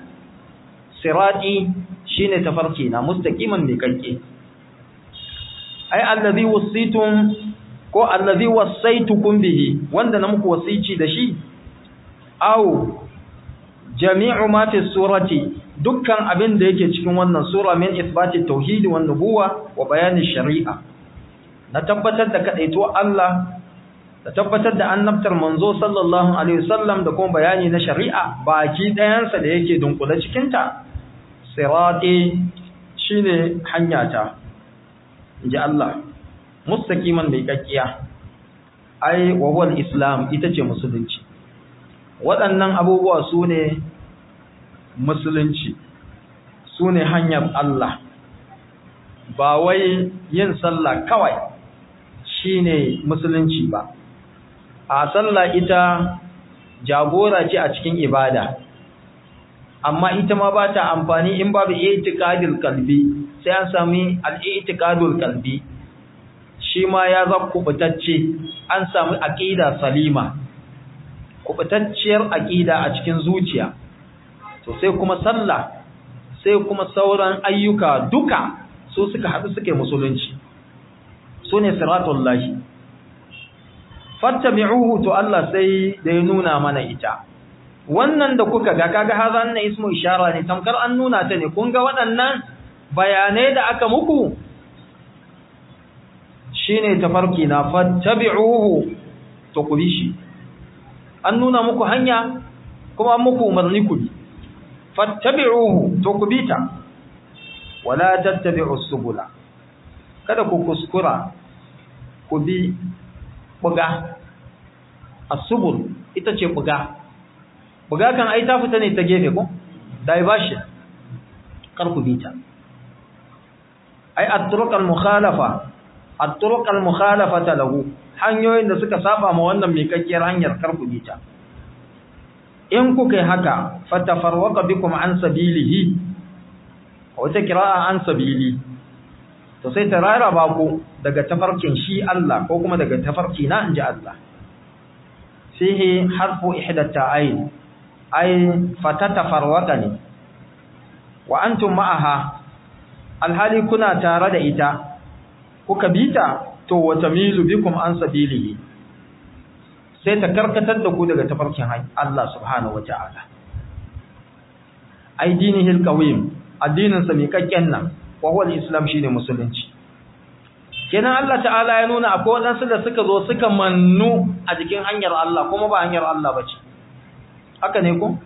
sirati shine tafarki na mustaqiman mai kanke ai allazi wasitum ko allazi wasaitukum bihi wanda na muku wasici da shi aw jami'u ma fi surati dukkan abin da yake cikin wannan sura min ithbati tauhid wa nubuwa wa bayani shari'a na tabbatar da kadaito Allah da tabbatar da annabtar manzo sallallahu alaihi wasallam da kuma bayani na shari'a baki ɗayansa da yake dunkule cikin ta sirati shine hanyata inji Allah mustaqiman mai kakkiya ai wa huwa islam ita ce musulunci waɗannan abubuwa su ne musulunci su ne hanyar Allah ba wai yin sallah kawai shine musulunci ba a sallah ita jagora ce a cikin ibada amma ita ma ba ta amfani in babu i'tiqadul qalbi sai an sami al-i'tiqadul qalbi shi ma ya zama kubutacce an samu aqida salima kubutacciyar aqida a cikin zuciya to sai kuma sallah sai kuma sauran ayyuka duka su suka haɗu suke musulunci su ne siratullahi fattabi'uhu to Allah sai da ya nuna mana ita wannan da kuka ga kaga hazan na ismu ishara ne tamkar an nuna ta ne kun ga waɗannan bayanai da aka muku shine tafarki na fattabi'uhu to ku bi shi an nuna muku hanya kuma an muku umarni ku bi fattabi'uhu to ku bi ta wala tattabi'us subula kada ku kuskura ku bi buga asubul ita ce buga buga kan ai ta fita ne ta gefe ko diversion kar ku bita ai at-turuq al-mukhalafa at-turuq al-mukhalafata lahu hanyoyin da suka saba ma wannan mikakkiyar hanyar kar ku bita in kuka yi haka fatafarwaqa bikum an sabilihi wata kira'a an sabili to sai ta raraba ku daga tafarkin shi Allah ko kuma daga tafarki na inji Allah fihi harfu ihdatta ayn ay fatatafarwaqa ne wa antum ma'aha alhali kuna tare da ita kuka bita to wata milu bikum an sabilihi sai ta karkatar da ku daga tafarkin Allah subhanahu wata'ala ai dinihil qawim addinin sa mikakken nan wa huwa al-islam shine musulunci kenan Allah ta'ala ya nuna akwai wadansu da suka zo suka mannu a jikin hanyar Allah kuma ba hanyar Allah bace haka ne ko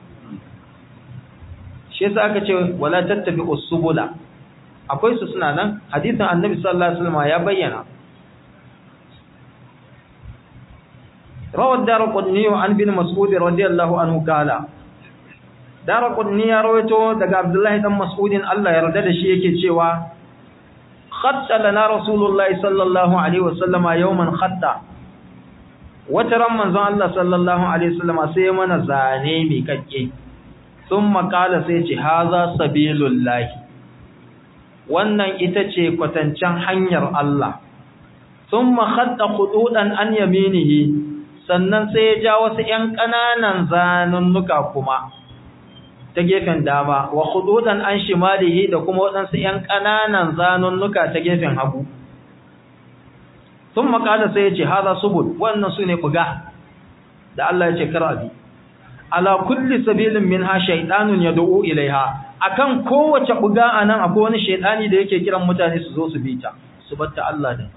shi yasa aka ce wala tattabi'us subula akwai su suna nan hadisin annabi sallallahu alaihi wasallam ya bayyana روى الدارقطني عن بن مسعود رضي الله عنه قال دارقطني ya rawaito daga Abdullahi dan Mas'udin Allah ya yarda da shi yake cewa khatta lana rasulullahi sallallahu alaihi wasallama yawman khatta wata ran manzon Allah sallallahu alaihi wasallama sai mana zane mai kakke thumma qala sai ce haza sabilullahi wannan ita ce kwatancen hanyar Allah thumma khatta khududan an yaminihi sannan sai ya ja wasu ‘yan ƙananan zanunnuka kuma ta gefen dama wa hududan an shimalihi da kuma waɗansu ‘yan ƙananan zanunnuka ta gefen hagu sun makala sai ya ce haza subul wannan su ne buga da Allah ya ce karabi ala kulli sabilin min ha shaidanun ya da'u ilaiha akan kowace buga a nan akwai wani shaidani da yake kiran mutane su zo su bi ta su batta Allah da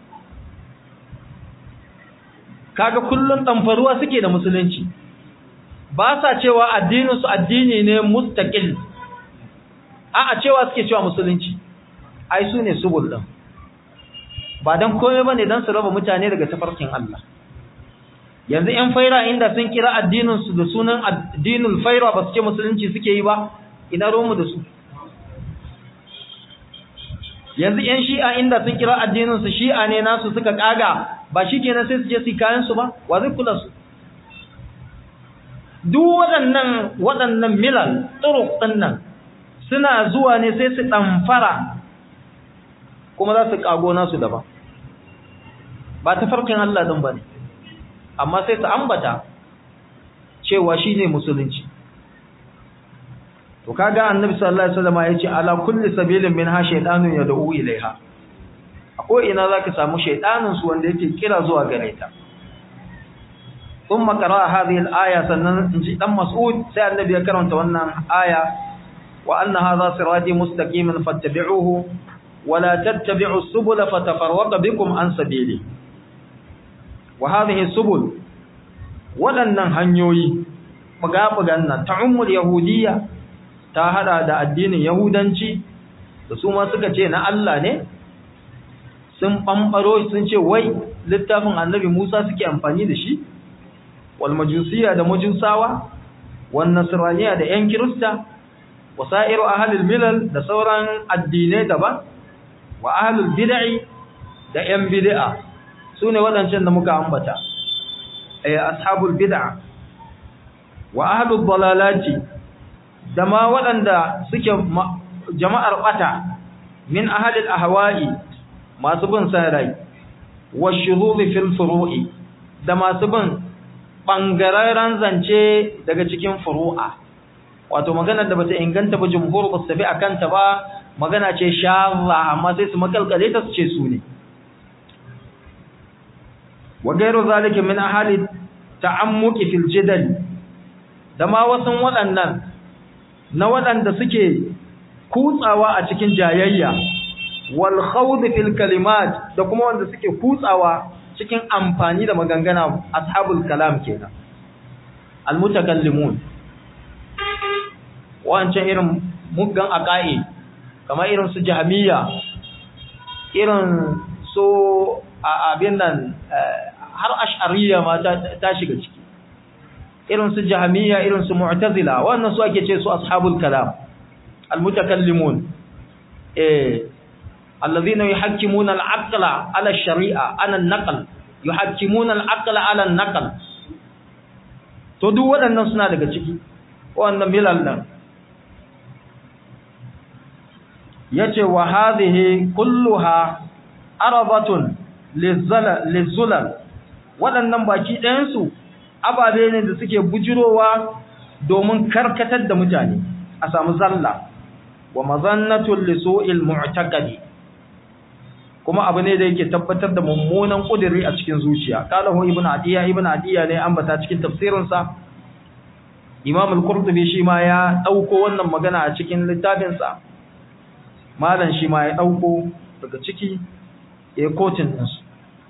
kaga kullun damfaruwa suke da musulunci ba sa cewa addinin su addini ne mustaqil a a cewa suke cewa musulunci ai su ne subul din ba dan komai bane dan su raba mutane daga tafarkin Allah yanzu ƴan faira inda sun kira addinin su da sunan addinul faira ba su ce musulunci suke yi ba ina romu da su yanzu ƴan shi'a inda sun kira addinin su shi'a ne nasu suka kaga ba shi kenan sai su je su kayan su ba wa zai kula su duk waɗannan waɗannan milal turuq nan suna zuwa ne sai su ɗamfara kuma za su kago nasu daban ba ta farkin Allah din bane amma sai su ambata cewa shine musulunci to kaga annabi sallallahu alaihi wasallam yace ala kulli sabilin minha shaytanun yad'u ilaiha akwai ina zaka samu shaytanin su wanda yake kira zuwa gare ta thumma qara hadhihi al-aya sannan inji dan mas'ud sai annabi ya karanta wannan aya wa anna hadha sirati mustaqiman fattabi'uhu wa la tattabi'u subula fatafarraqa bikum an sabili wa hadhihi subul wadannan hanyoyi buga-bugan nan ta'ummul yahudiyya ta hada da addinin yahudanci da su ma suka ce na Allah ne sun bambaro sun ce wai littafin annabi Musa suke amfani da shi wal majusiya da majusawa wan nasraniya da yan kirista wasairu ahlul milal da sauran addinai daban wa ahlul bid'i da yan bid'a sune wadancan da muka ambata ay ashabul bid'a wa ahlul dalalati da ma waɗanda suke jama'ar ɓata min ahalil ahwa'i masu bin san rai wa shuzuzi fil furu'i da masu bin bangararren zance daga cikin furu'a wato magana da bata inganta ba jumhur ba su tafi akan ta ba magana ce shadha amma sai su makalkale ta su ce su ne wa gairu zalika min ahali ta'ammuki fil jidal da ma wasan waɗannan na waɗanda suke kutsawa a cikin jayayya wal khawd fil kalimat da kuma wanda suke kutsawa cikin amfani da magangana ashabul kalam kenan al mutakallimun wancan irin muggan aqai kamar irin su jahmiya irin so abin nan har ash'ariyya ma ta shiga ciki irin su jahmiya irin su mu'tazila wannan su ake ce su ashabul kalam almutakallimun eh alladhina yuhakkimuna al-aqla ala ash-shari'a ala an-naql yuhakkimuna al-aqla ala an-naql to duk waɗannan suna daga ciki wannan milal nan yace wa hadhihi kulluha arabatun lizulal waɗannan baki ɗayansu ababe ne da suke bujirowa domin karkatar da mutane a samu zalla wa mazannatul lisu'il mu'taqadi kuma abu ne da yake tabbatar da mummunan kudiri a cikin zuciya qalahu ibnu adiya ibnu adiya ne ambata cikin tafsirin sa imam al-qurtubi shi ma ya dauko wannan magana a cikin littafin sa malan shi ma ya dauko daga ciki ya kotin din su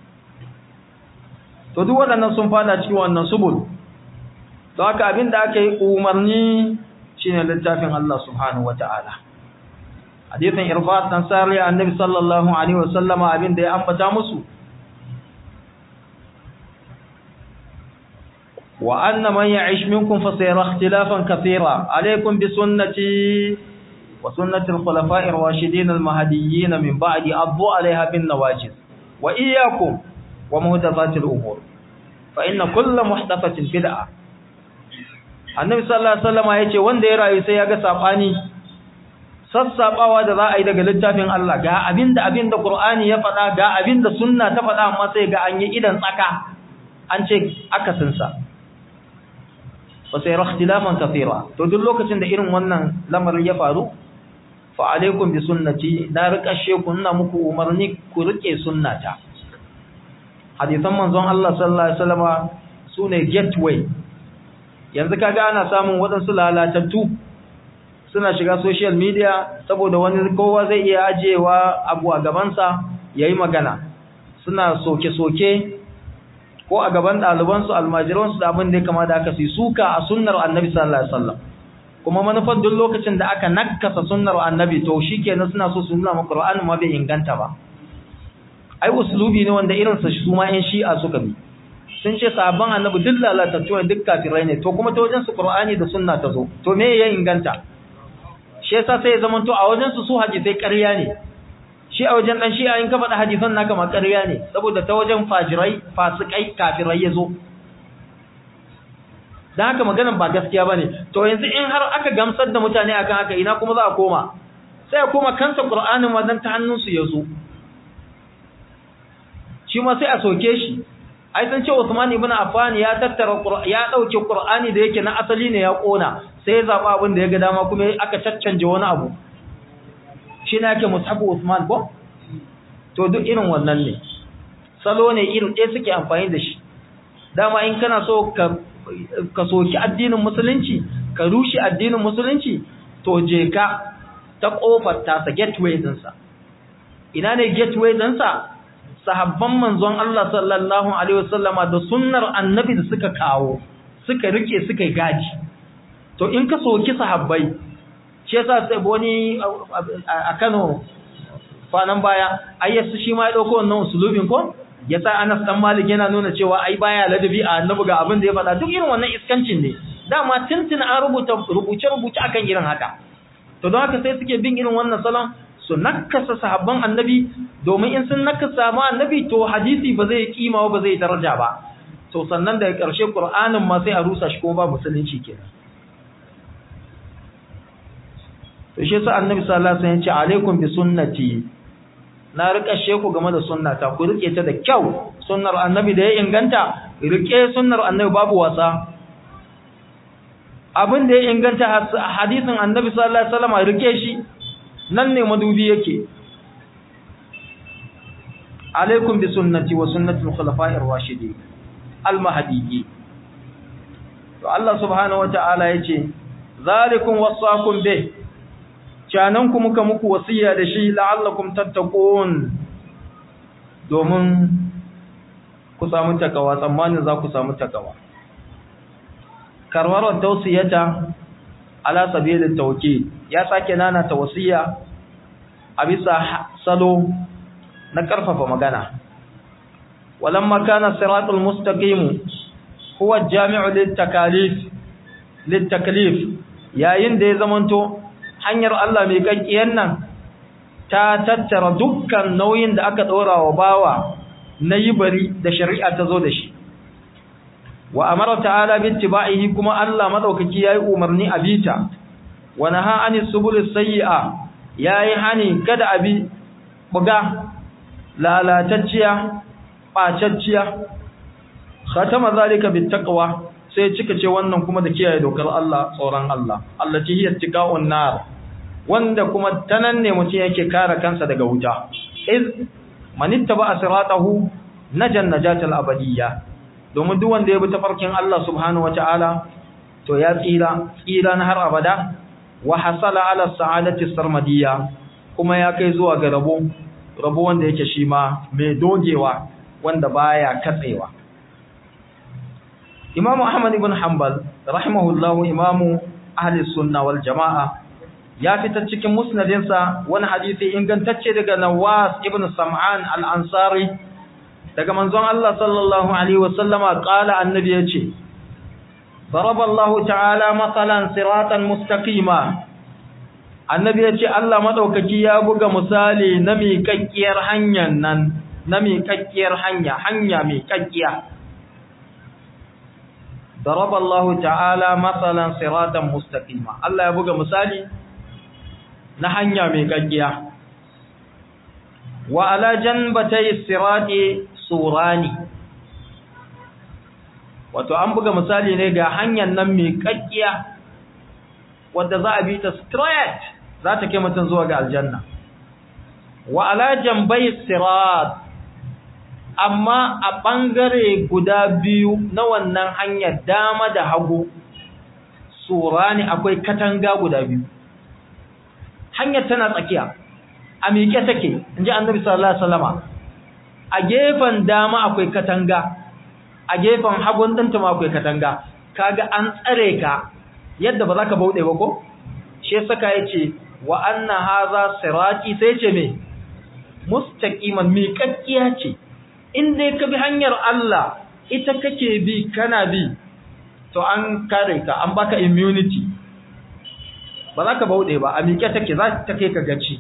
to duk waɗannan sun fada cikin wannan subul don haka abinda aka yi umarni shine littafin Allah subhanahu wataala hadithin irfat dan sari annabi sallallahu alaihi wasallama abinda ya ambata musu wa anna man ya'ish minkum fa sayara ikhtilafan katira alaykum bi sunnati wa sunnati al-khulafa'i ar-rashidin al-mahdiyyin min ba'di addu 'alayha bin nawajiz wa iyyakum wa muhdathati al-umur fa inna kull muhdathatin bid'ah annabi sallallahu alaihi wasallama yace wanda ya rayu sai ya ga sabani sassabawa da za a yi daga littafin Allah ga abinda abinda Qur'ani ya faɗa ga abinda sunna ta faɗa amma sai ga an yi idan tsaka an ce akasin sa wa sai ikhtilafan kathira to duk lokacin da irin wannan lamarin ya faru fa alaikum bi sunnati na rikashe ku ina muku umarni ku rike sunnata hadisan manzon Allah sallallahu alaihi wasallama sune gateway yanzu kaga ana samun waɗansu lalatattu suna shiga social media saboda wani kowa zai iya ajewa abu a gabansa ya yi magana suna soke-soke ko a gaban ɗalibansu almajiransu da abin da ya kama da aka fi suka a sunnar annabi sallallahu alaihi wasallam kuma manufar duk lokacin da aka nakasa sunnar annabi to shikenan suna so su nuna maka Qur'ani ma bai inganta ba ai uslubi ne wanda irin sa su ma yan shi'a suka bi sun ce sabon annabi duk lalatattu ne duk kafirai ne to kuma ta wajen su Qur'ani da sunna ta zo to me ya inganta shi yasa sai ya zama to a wajen su su hadisai ƙarya ne shi a wajen dan shi in ka faɗa hadisan naka ma ƙarya ne saboda ta wajen fajirai fasikai kafirai yazo dan haka maganar ba gaskiya bane to yanzu in har aka gamsar da mutane akan haka ina kuma za a koma sai a koma kansa Qur'anin wannan ta hannun su yazo shi ma sai a soke shi ai san ce Uthman ibn Affan ya tattara ya dauke Qur'ani da yake na asali ne ya kona sai ya zaba abin da ya ga dama kuma aka caccanje wani abu shi ne yake mushabu Uthman ko to duk irin wannan ne salo ne irin ɗaya suke amfani da shi dama in kana so ka ka soki addinin musulunci ka rushe addinin musulunci to je ka ta kofar ta sa gateway din sa ina ne gateway din sa sahabban manzon Allah sallallahu alaihi wasallama da sunnar annabi da suka kawo suka rike suka gaji to in ka soki sahabbai shi yasa sai wani a Kano kwanan baya ayyasu shi ma ya dauko wannan usulubin ko yasa Anas dan Malik yana nuna cewa ai baya ladabi a annabi ga abin da ya faɗa duk irin wannan iskancin ne dama tuntun an rubuta rubuce rubuce akan irin haka to don haka sai suke bin irin wannan salon su nakasa sahabban annabi domin in sun nakasa ma annabi to hadisi ba zai kima ba zai daraja ba to sannan daga ƙarshe Qur'anin ma sai a rusa shi kuma ba musulunci kenan to shi yasa annabi sallallahu alaihi wasallam ya ce alaikum bi sunnati na rika sheku game da sunnata ku rike ta da kyau sunnar annabi da ya inganta rike sunnar annabi babu wasa abin da ya inganta hadisin annabi sallallahu alaihi wasallam rike shi nan ne madubi yake alaikum bi sunnati wa sunnati al-khulafa'ir rashidin al-mahdiyyin to Allah subhanahu wata'ala yace zalikum wasaqum bih canan ku muka muku wasiya da shi la'allakum tattaqun domin ku samu takawa tsammanin za ku samu takawa karwarar tausiyata ala sabilin tawkid ya sake nana ta wasiya a bisa salo na karfafa magana walamma kana siratul mustaqim huwa jami'u litakalif litaklif yayin da ya zamanto hanyar Allah mai kakkiyar nan ta tattara dukkan nauyin da aka ɗora wa bawa na yi bari da shari'a ta zo da shi wa amara ta'ala bi ittiba'ihi kuma Allah madaukaki yayi umarni a bita wa naha ani subul sayyi'a yayi hani kada abi buga lalatacciya bacacciya khatama zalika bit taqwa sai cika ce wannan kuma da kiyaye dokar Allah tsoron Allah allati hiya tiqa'un nar wanda kuma tanan ne mutum yake kare kansa daga wuta iz manittaba asratahu najan najatal abadiyya domin duk wanda ya bi tafarkin Allah subhanahu wataala to ya tsira tsira na har abada wa hasala ala sa'adati sarmadiyya kuma ya kai zuwa ga rabo rabo wanda yake shi ma mai dogewa wanda baya katsewa Imam Ahmad ibn Hanbal rahimahullahu imamu ahli sunna wal jamaa ya fitar cikin musnadinsa wani hadisi ingantacce daga Nawas ibn Sam'an al-Ansari daga manzon Allah sallallahu alaihi wasallama qala annabi yace daraballahu ta'ala masalan siratan mustaqima annabi yace Allah madaukaki ya buga misali na miƙaƙƙiyar hanyar nan na miƙaƙƙiyar hanya hanya miƙaƙƙiya daraballahu ta'ala masalan siratan mustaqima Allah ya buga misali na hanya miƙaƙƙiya wa ala janbatay sirati surani wato an buga misali ne ga hanyar nan mai kakkiya wadda za a bi ta straight za ta kai mutum zuwa ga aljanna wa ala jambai sirat amma a bangare guda biyu na wannan hanyar dama da hagu surani akwai katanga guda biyu hanyar tana tsakiya a miƙe take inji annabi sallallahu alaihi wasallama a gefen dama akwai katanga a gefen hagun ɗinta ma akwai katanga kaga an tsare ka yadda ba za ka bauɗe ba ko shi saka ya ce wa anna haza sirati sai ce me mustaqiman miƙaƙƙiya ce in dai ka bi hanyar Allah ita kake bi kana bi to an kare ka an baka immunity ba za ka bauɗe ba a miƙe take za ta kai ka gaci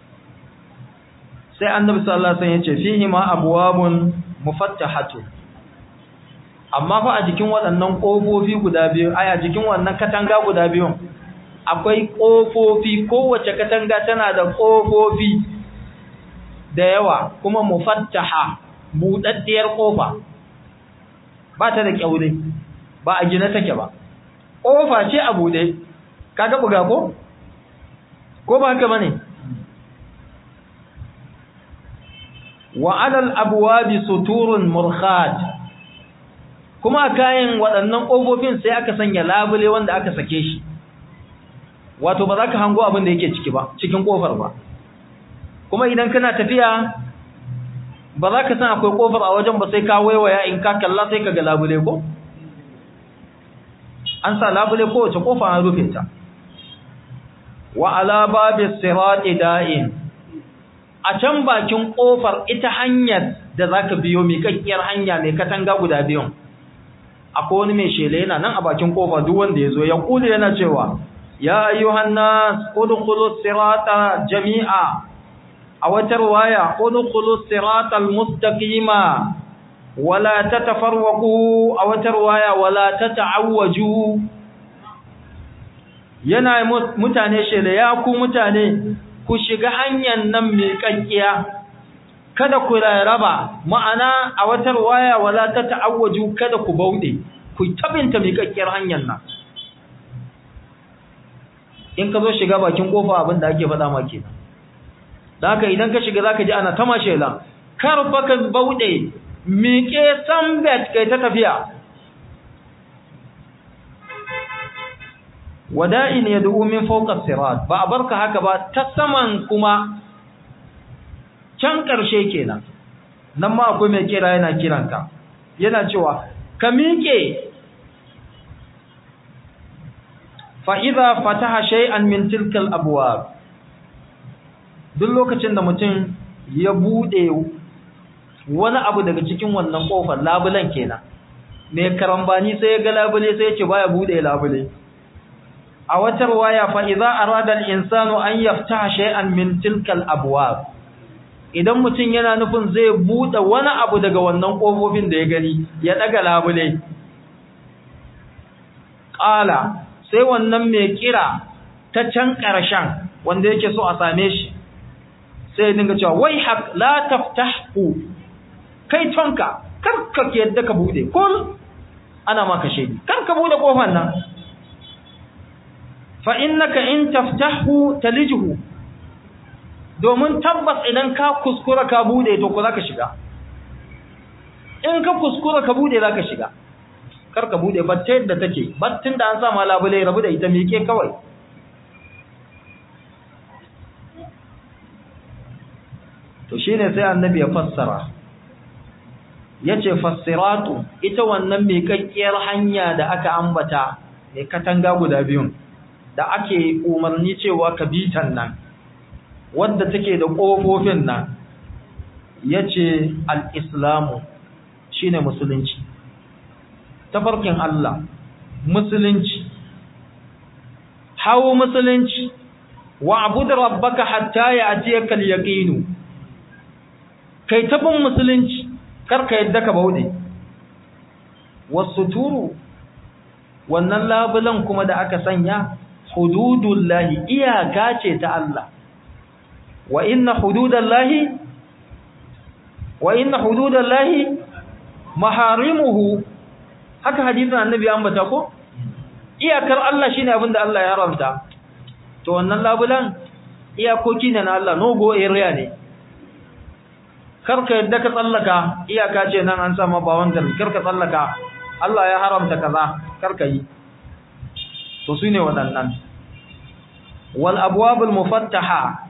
sai annabi sallallahu alaihi wasallam yace fihi ma abwabun mufattahatu amma fa a jikin waɗannan kofofi guda biyu ai a jikin wannan katanga guda biyu akwai kofofi kowace katanga tana da kofofi da yawa kuma mufattaha budaddiyar kofa ba ta da kyaure ba a gina take ba kofa ce a bude kaga buga ko ko ba haka bane wa alal abwabi suturun murkhat kuma kayan waɗannan ƙofofin sai aka sanya labule wanda aka sake shi wato ba za ka hango abin da yake ciki ba cikin ƙofar ba kuma idan kana tafiya ba za ka san akwai ƙofar a wajen ba sai ka waiwaya in ka kalla sai ka ga labule ko an sa labule kowace ƙofa an rufe ta wa ala babis sirati da'in a can bakin kofar ita hanyar da zaka biyo miƙaƙƙiyar hanya mai katanga guda biyun akwai wani mai shele yana nan a bakin kofa duk wanda yazo ya kula yana cewa ya ayyuhan nas udkhulus sirata jami'a a wata riwaya udkhulus siratal mustaqima wala tatafarraqu a wata riwaya wala tata'awwaju yana mutane shele ya ku mutane ku shiga hanyar nan mai kankiya kada ku raraba ma'ana a wata waya wala ta ta'awwaju kada ku bauɗe ku tabinta mai kankiyar hanyar nan in ka zo shiga bakin kofa abin da ake faɗa ma kenan da haka idan ka shiga zaka ji ana ta mashela kar fa ka bauɗe miƙe sambet kai ta tafiya wada'in yad'u min fawqa sirat ba a barka haka ba ta saman kuma can karshe kenan nan ma akwai mai kira yana kiranka yana cewa ka miƙe fa idza fataha shay'an min tilka al-abwab duk lokacin da mutum ya bude wani abu daga cikin wannan kofar labulan kenan mai karambani sai ya ga labule sai ya ce baya bude labule a wata riwaya fa idza arada al-insanu an yaftaha shay'an min tilka al-abwab idan mutum yana nufin zai bude wani abu daga wannan kofofin da ya gani ya daga labule qala sai wannan mai kira ta can karshen wanda yake so a same shi sai dinga cewa wai haq la taftahu kai tonka kar ka yadda ka bude kul ana maka shedi kar ka bude kofar nan fa innaka in taftahu talijhu domin tabbas idan ka kuskura ka bude to ko zaka shiga in ka kuskura ka bude zaka shiga kar ka bude batta yadda take battin da an sa ma labule rabu da ita mike kawai to shine sai annabi ya fassara yace fassiratu ita wannan miƙaƙƙiyar hanya da aka ambata mai katanga guda biyun da ake umarni cewa ka bitan nan wadda take da ƙofofin nan yace al-islamu shine musulunci tafarkin Allah musulunci hawo musulunci wa abud rabbaka hatta ya'tiyaka al-yaqinu kai tabin musulunci karka yadda ka bauɗe wasu turu wannan labulan kuma da aka sanya hududullahi iyaka ce ta Allah wa inna hududallahi wa inna hududallahi maharimuhu haka hadisin annabi an bata ko iyakar Allah shine abin da Allah ya haramta to wannan labulan iyakoki ne na Allah no go area ne karka yadda ka tsallaka iyaka ce nan an sama ba wanda karka tsallaka Allah ya haramta kaza karka yi to su ne waɗannan wal abwabul mufattaha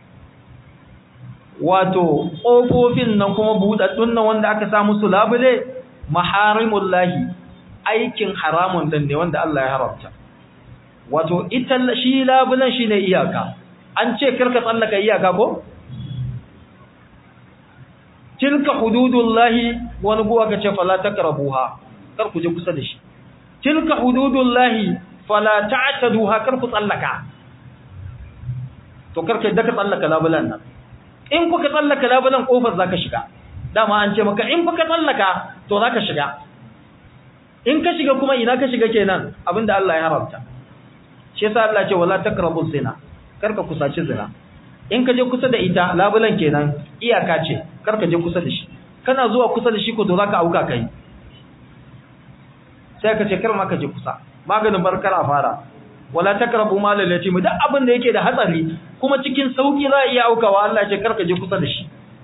wato ƙofofin nan kuma buɗaɗɗun nan wanda aka sa musu labule maharimullahi aikin haramun din ne wanda Allah ya haramta wato ita shi labulan shine iyaka an ce karka tsallaka iyaka ko tilka hududullahi wani guwa ka ce fala taqrabuha kar ku je kusa da shi tilka hududullahi fala ta'taduha kar ku tsallaka to kar ka daka tsallaka labulan nan in kuka tsallaka labulan kofar zaka shiga dama an ce maka in kuka tsallaka to zaka shiga in ka shiga kuma ina ka shiga kenan abinda Allah ya haramta shi yasa Allah ya ce wala taqrabu zina kar ka kusaci zina in ka je kusa da ita labulan kenan iyaka ce kar ka je kusa da shi kana zuwa kusa da shi ko to zaka auka kai sai ka ce kar ma ka je kusa maganin barkar a fara wala takrabu mal al-yatim duk abin da yake da hatsari kuma cikin sauki za a iya aukawa Allah ce kar ka je kusa da shi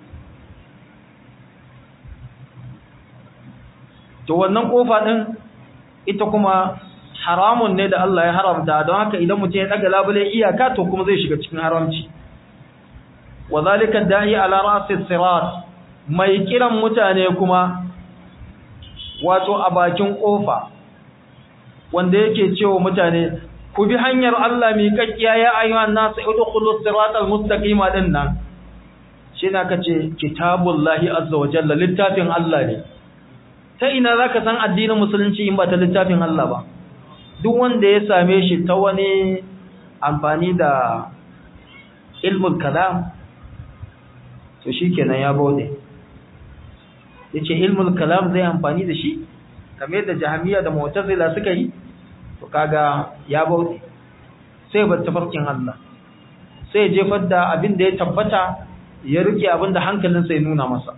to wannan kofa din ita kuma haramun ne da Allah ya haramta don haka idan mutum ya daga labule iyaka to kuma zai shiga cikin haramci وذلك الداعي على راس الصراط mai kiran mutane kuma wato a bakin kofa wanda yake cewa mutane ku bi hanyar Allah mi kakkiya ya ayyuhan nasu udkhulu siratal mustaqim din nan shine kace kitabullahi azza wa jalla littafin Allah ne ta ina zaka san addinin musulunci in ba ta littafin Allah ba duk wanda ya same shi ta wani amfani da ilmul kalam to shikenan ya baude yace ilmul kalam zai amfani da shi kamar yadda jahmiya da mu'tazila suka yi to kaga ya baude sai bar tafarkin Allah sai jefar da abin da ya tabbata ya rike abin da hankalinsa ya nuna masa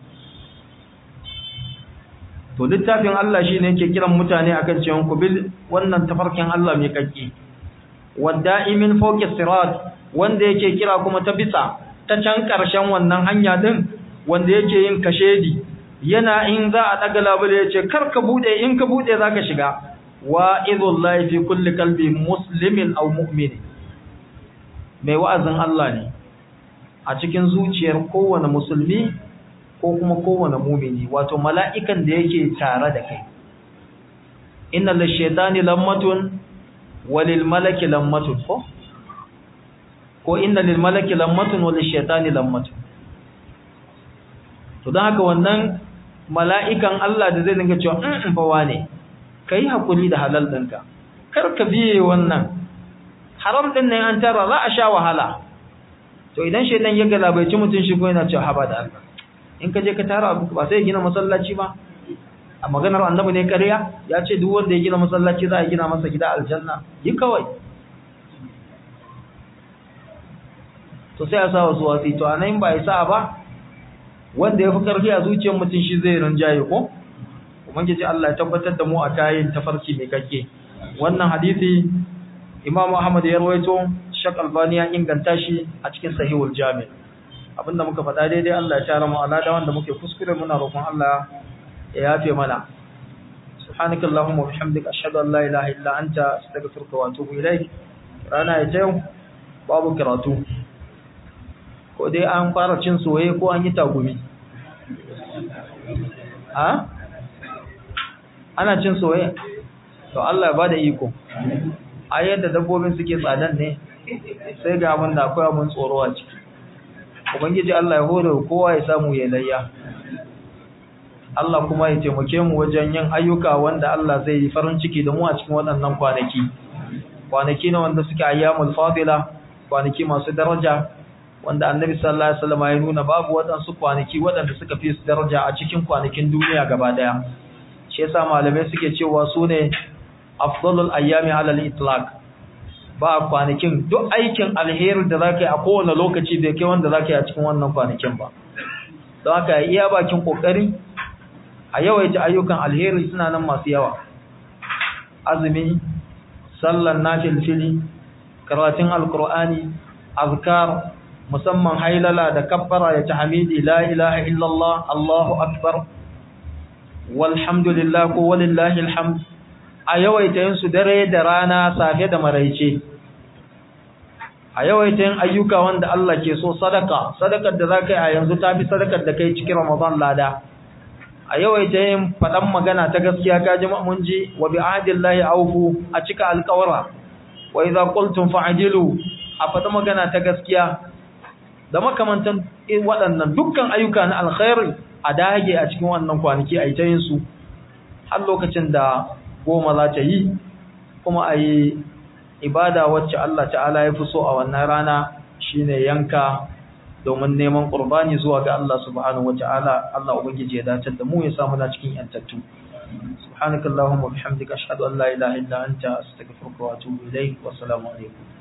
to littafin Allah shine yake kiran mutane akan cewa ku bil wannan tafarkin Allah mai kakki wada'imin fawqi sirat wanda yake kira kuma ta bisa ta can ƙarshen wannan hanya din wanda yake yin kashedi yana in za a daga labule yace kar ka bude in ka bude zaka shiga wa idullahi fi kulli qalbi muslimin aw mu'min mai wa'azin Allah ne a cikin zuciyar kowane musulmi ko kuma kowane mumini wato mala'ikan da yake tare da kai inna lish-shaytani lammatun walil malaki lammatun ko ko inna lil malaki lammatun wa lish-shaytani lammatun to dan haka wannan mala'ikan Allah da zai dinga cewa in in fa wane kai hakuri da halal ɗinka kar ka biye wannan haram din nan an tara za a sha wahala to idan shedan ya galabaici mutun shi ko yana cewa haba da Allah in ka je ka tara abu ba sai gina masallaci ba a maganar annabi ne ƙarya ya ce duk wanda ya gina masallaci za a gina masa gida aljanna yi kawai to sai a sa wasu wasi to anan ba ya sa ba wanda ya fi ƙarfi a zuciyar mutum shi zai rinjaye ko ubangiji Allah ya tabbatar da mu a kayan tafarki mai kake wannan hadisi Imam Ahmad ya rawaito Shak Albani ya inganta shi a cikin Sahihul Jami' abinda muka faɗa daidai Allah ya tara mu alada wanda muke kuskure muna roƙon Allah ya yafe mana subhanakallahumma wa bihamdika ashhadu an la ilaha illa anta astaghfiruka wa atubu ilayk rana ya tayo babu karatu ko dai an fara cin soye ko an yi tagumi ha ana cin soye to Allah ya bada iko a yadda dabbobin suke tsadan ne sai ga abin da akwai abin tsoro a ciki ubangiji Allah ya hore kowa ya samu ya layya Allah kuma ya taimake mu wajen yin ayyuka wanda Allah zai yi farin ciki da mu a cikin waɗannan kwanaki kwanaki ne wanda suke ayyamul fadila kwanaki masu daraja wanda annabi sallallahu alaihi wasallam ya nuna babu waɗansu kwanaki waɗanda suka fi su daraja a cikin kwanakin duniya gaba daya shi yasa malamai suke cewa su ne afdalul ayyami ala al-itlaq ba kwanakin duk aikin alheri da zaka yi a kowane lokaci bai kai wanda zaka yi a cikin wannan kwanakin ba don haka iya bakin kokari a yawaita ayyukan alheri suna nan masu yawa azumi sallan nafilfili karatun alqur'ani azkar musamman hailala da kabbara ya tahmidi la ilaha illallah allahu akbar walhamdulillah ko walillahi alhamd a yawaita yin su dare da rana safe da maraice a yawaita yin ayyuka wanda Allah ke so sadaka sadakar da zaka yi a yanzu tafi sadakar da kai cikin Ramadan lada a yawaita yin fadan magana ta gaskiya ka ji mun ji wa bi ahdillahi awfu a cika alƙawara wa idza qultum fa'dilu a fada magana ta gaskiya da makamantan waɗannan dukkan ayyuka na alkhairi a dage a cikin wannan kwanaki a yi ta yin su har lokacin da goma za ta yi kuma a yi ibada wacce Allah ta'ala ya fi so a wannan rana shine yanka domin neman qurbani zuwa ga Allah subhanahu wata'ala Allah ubangiji ya dace da mu ya samu na cikin yantattu subhanakallahumma bihamdika ashhadu an la ilaha illa anta astaghfiruka wa atubu ilayk wa assalamu alaikum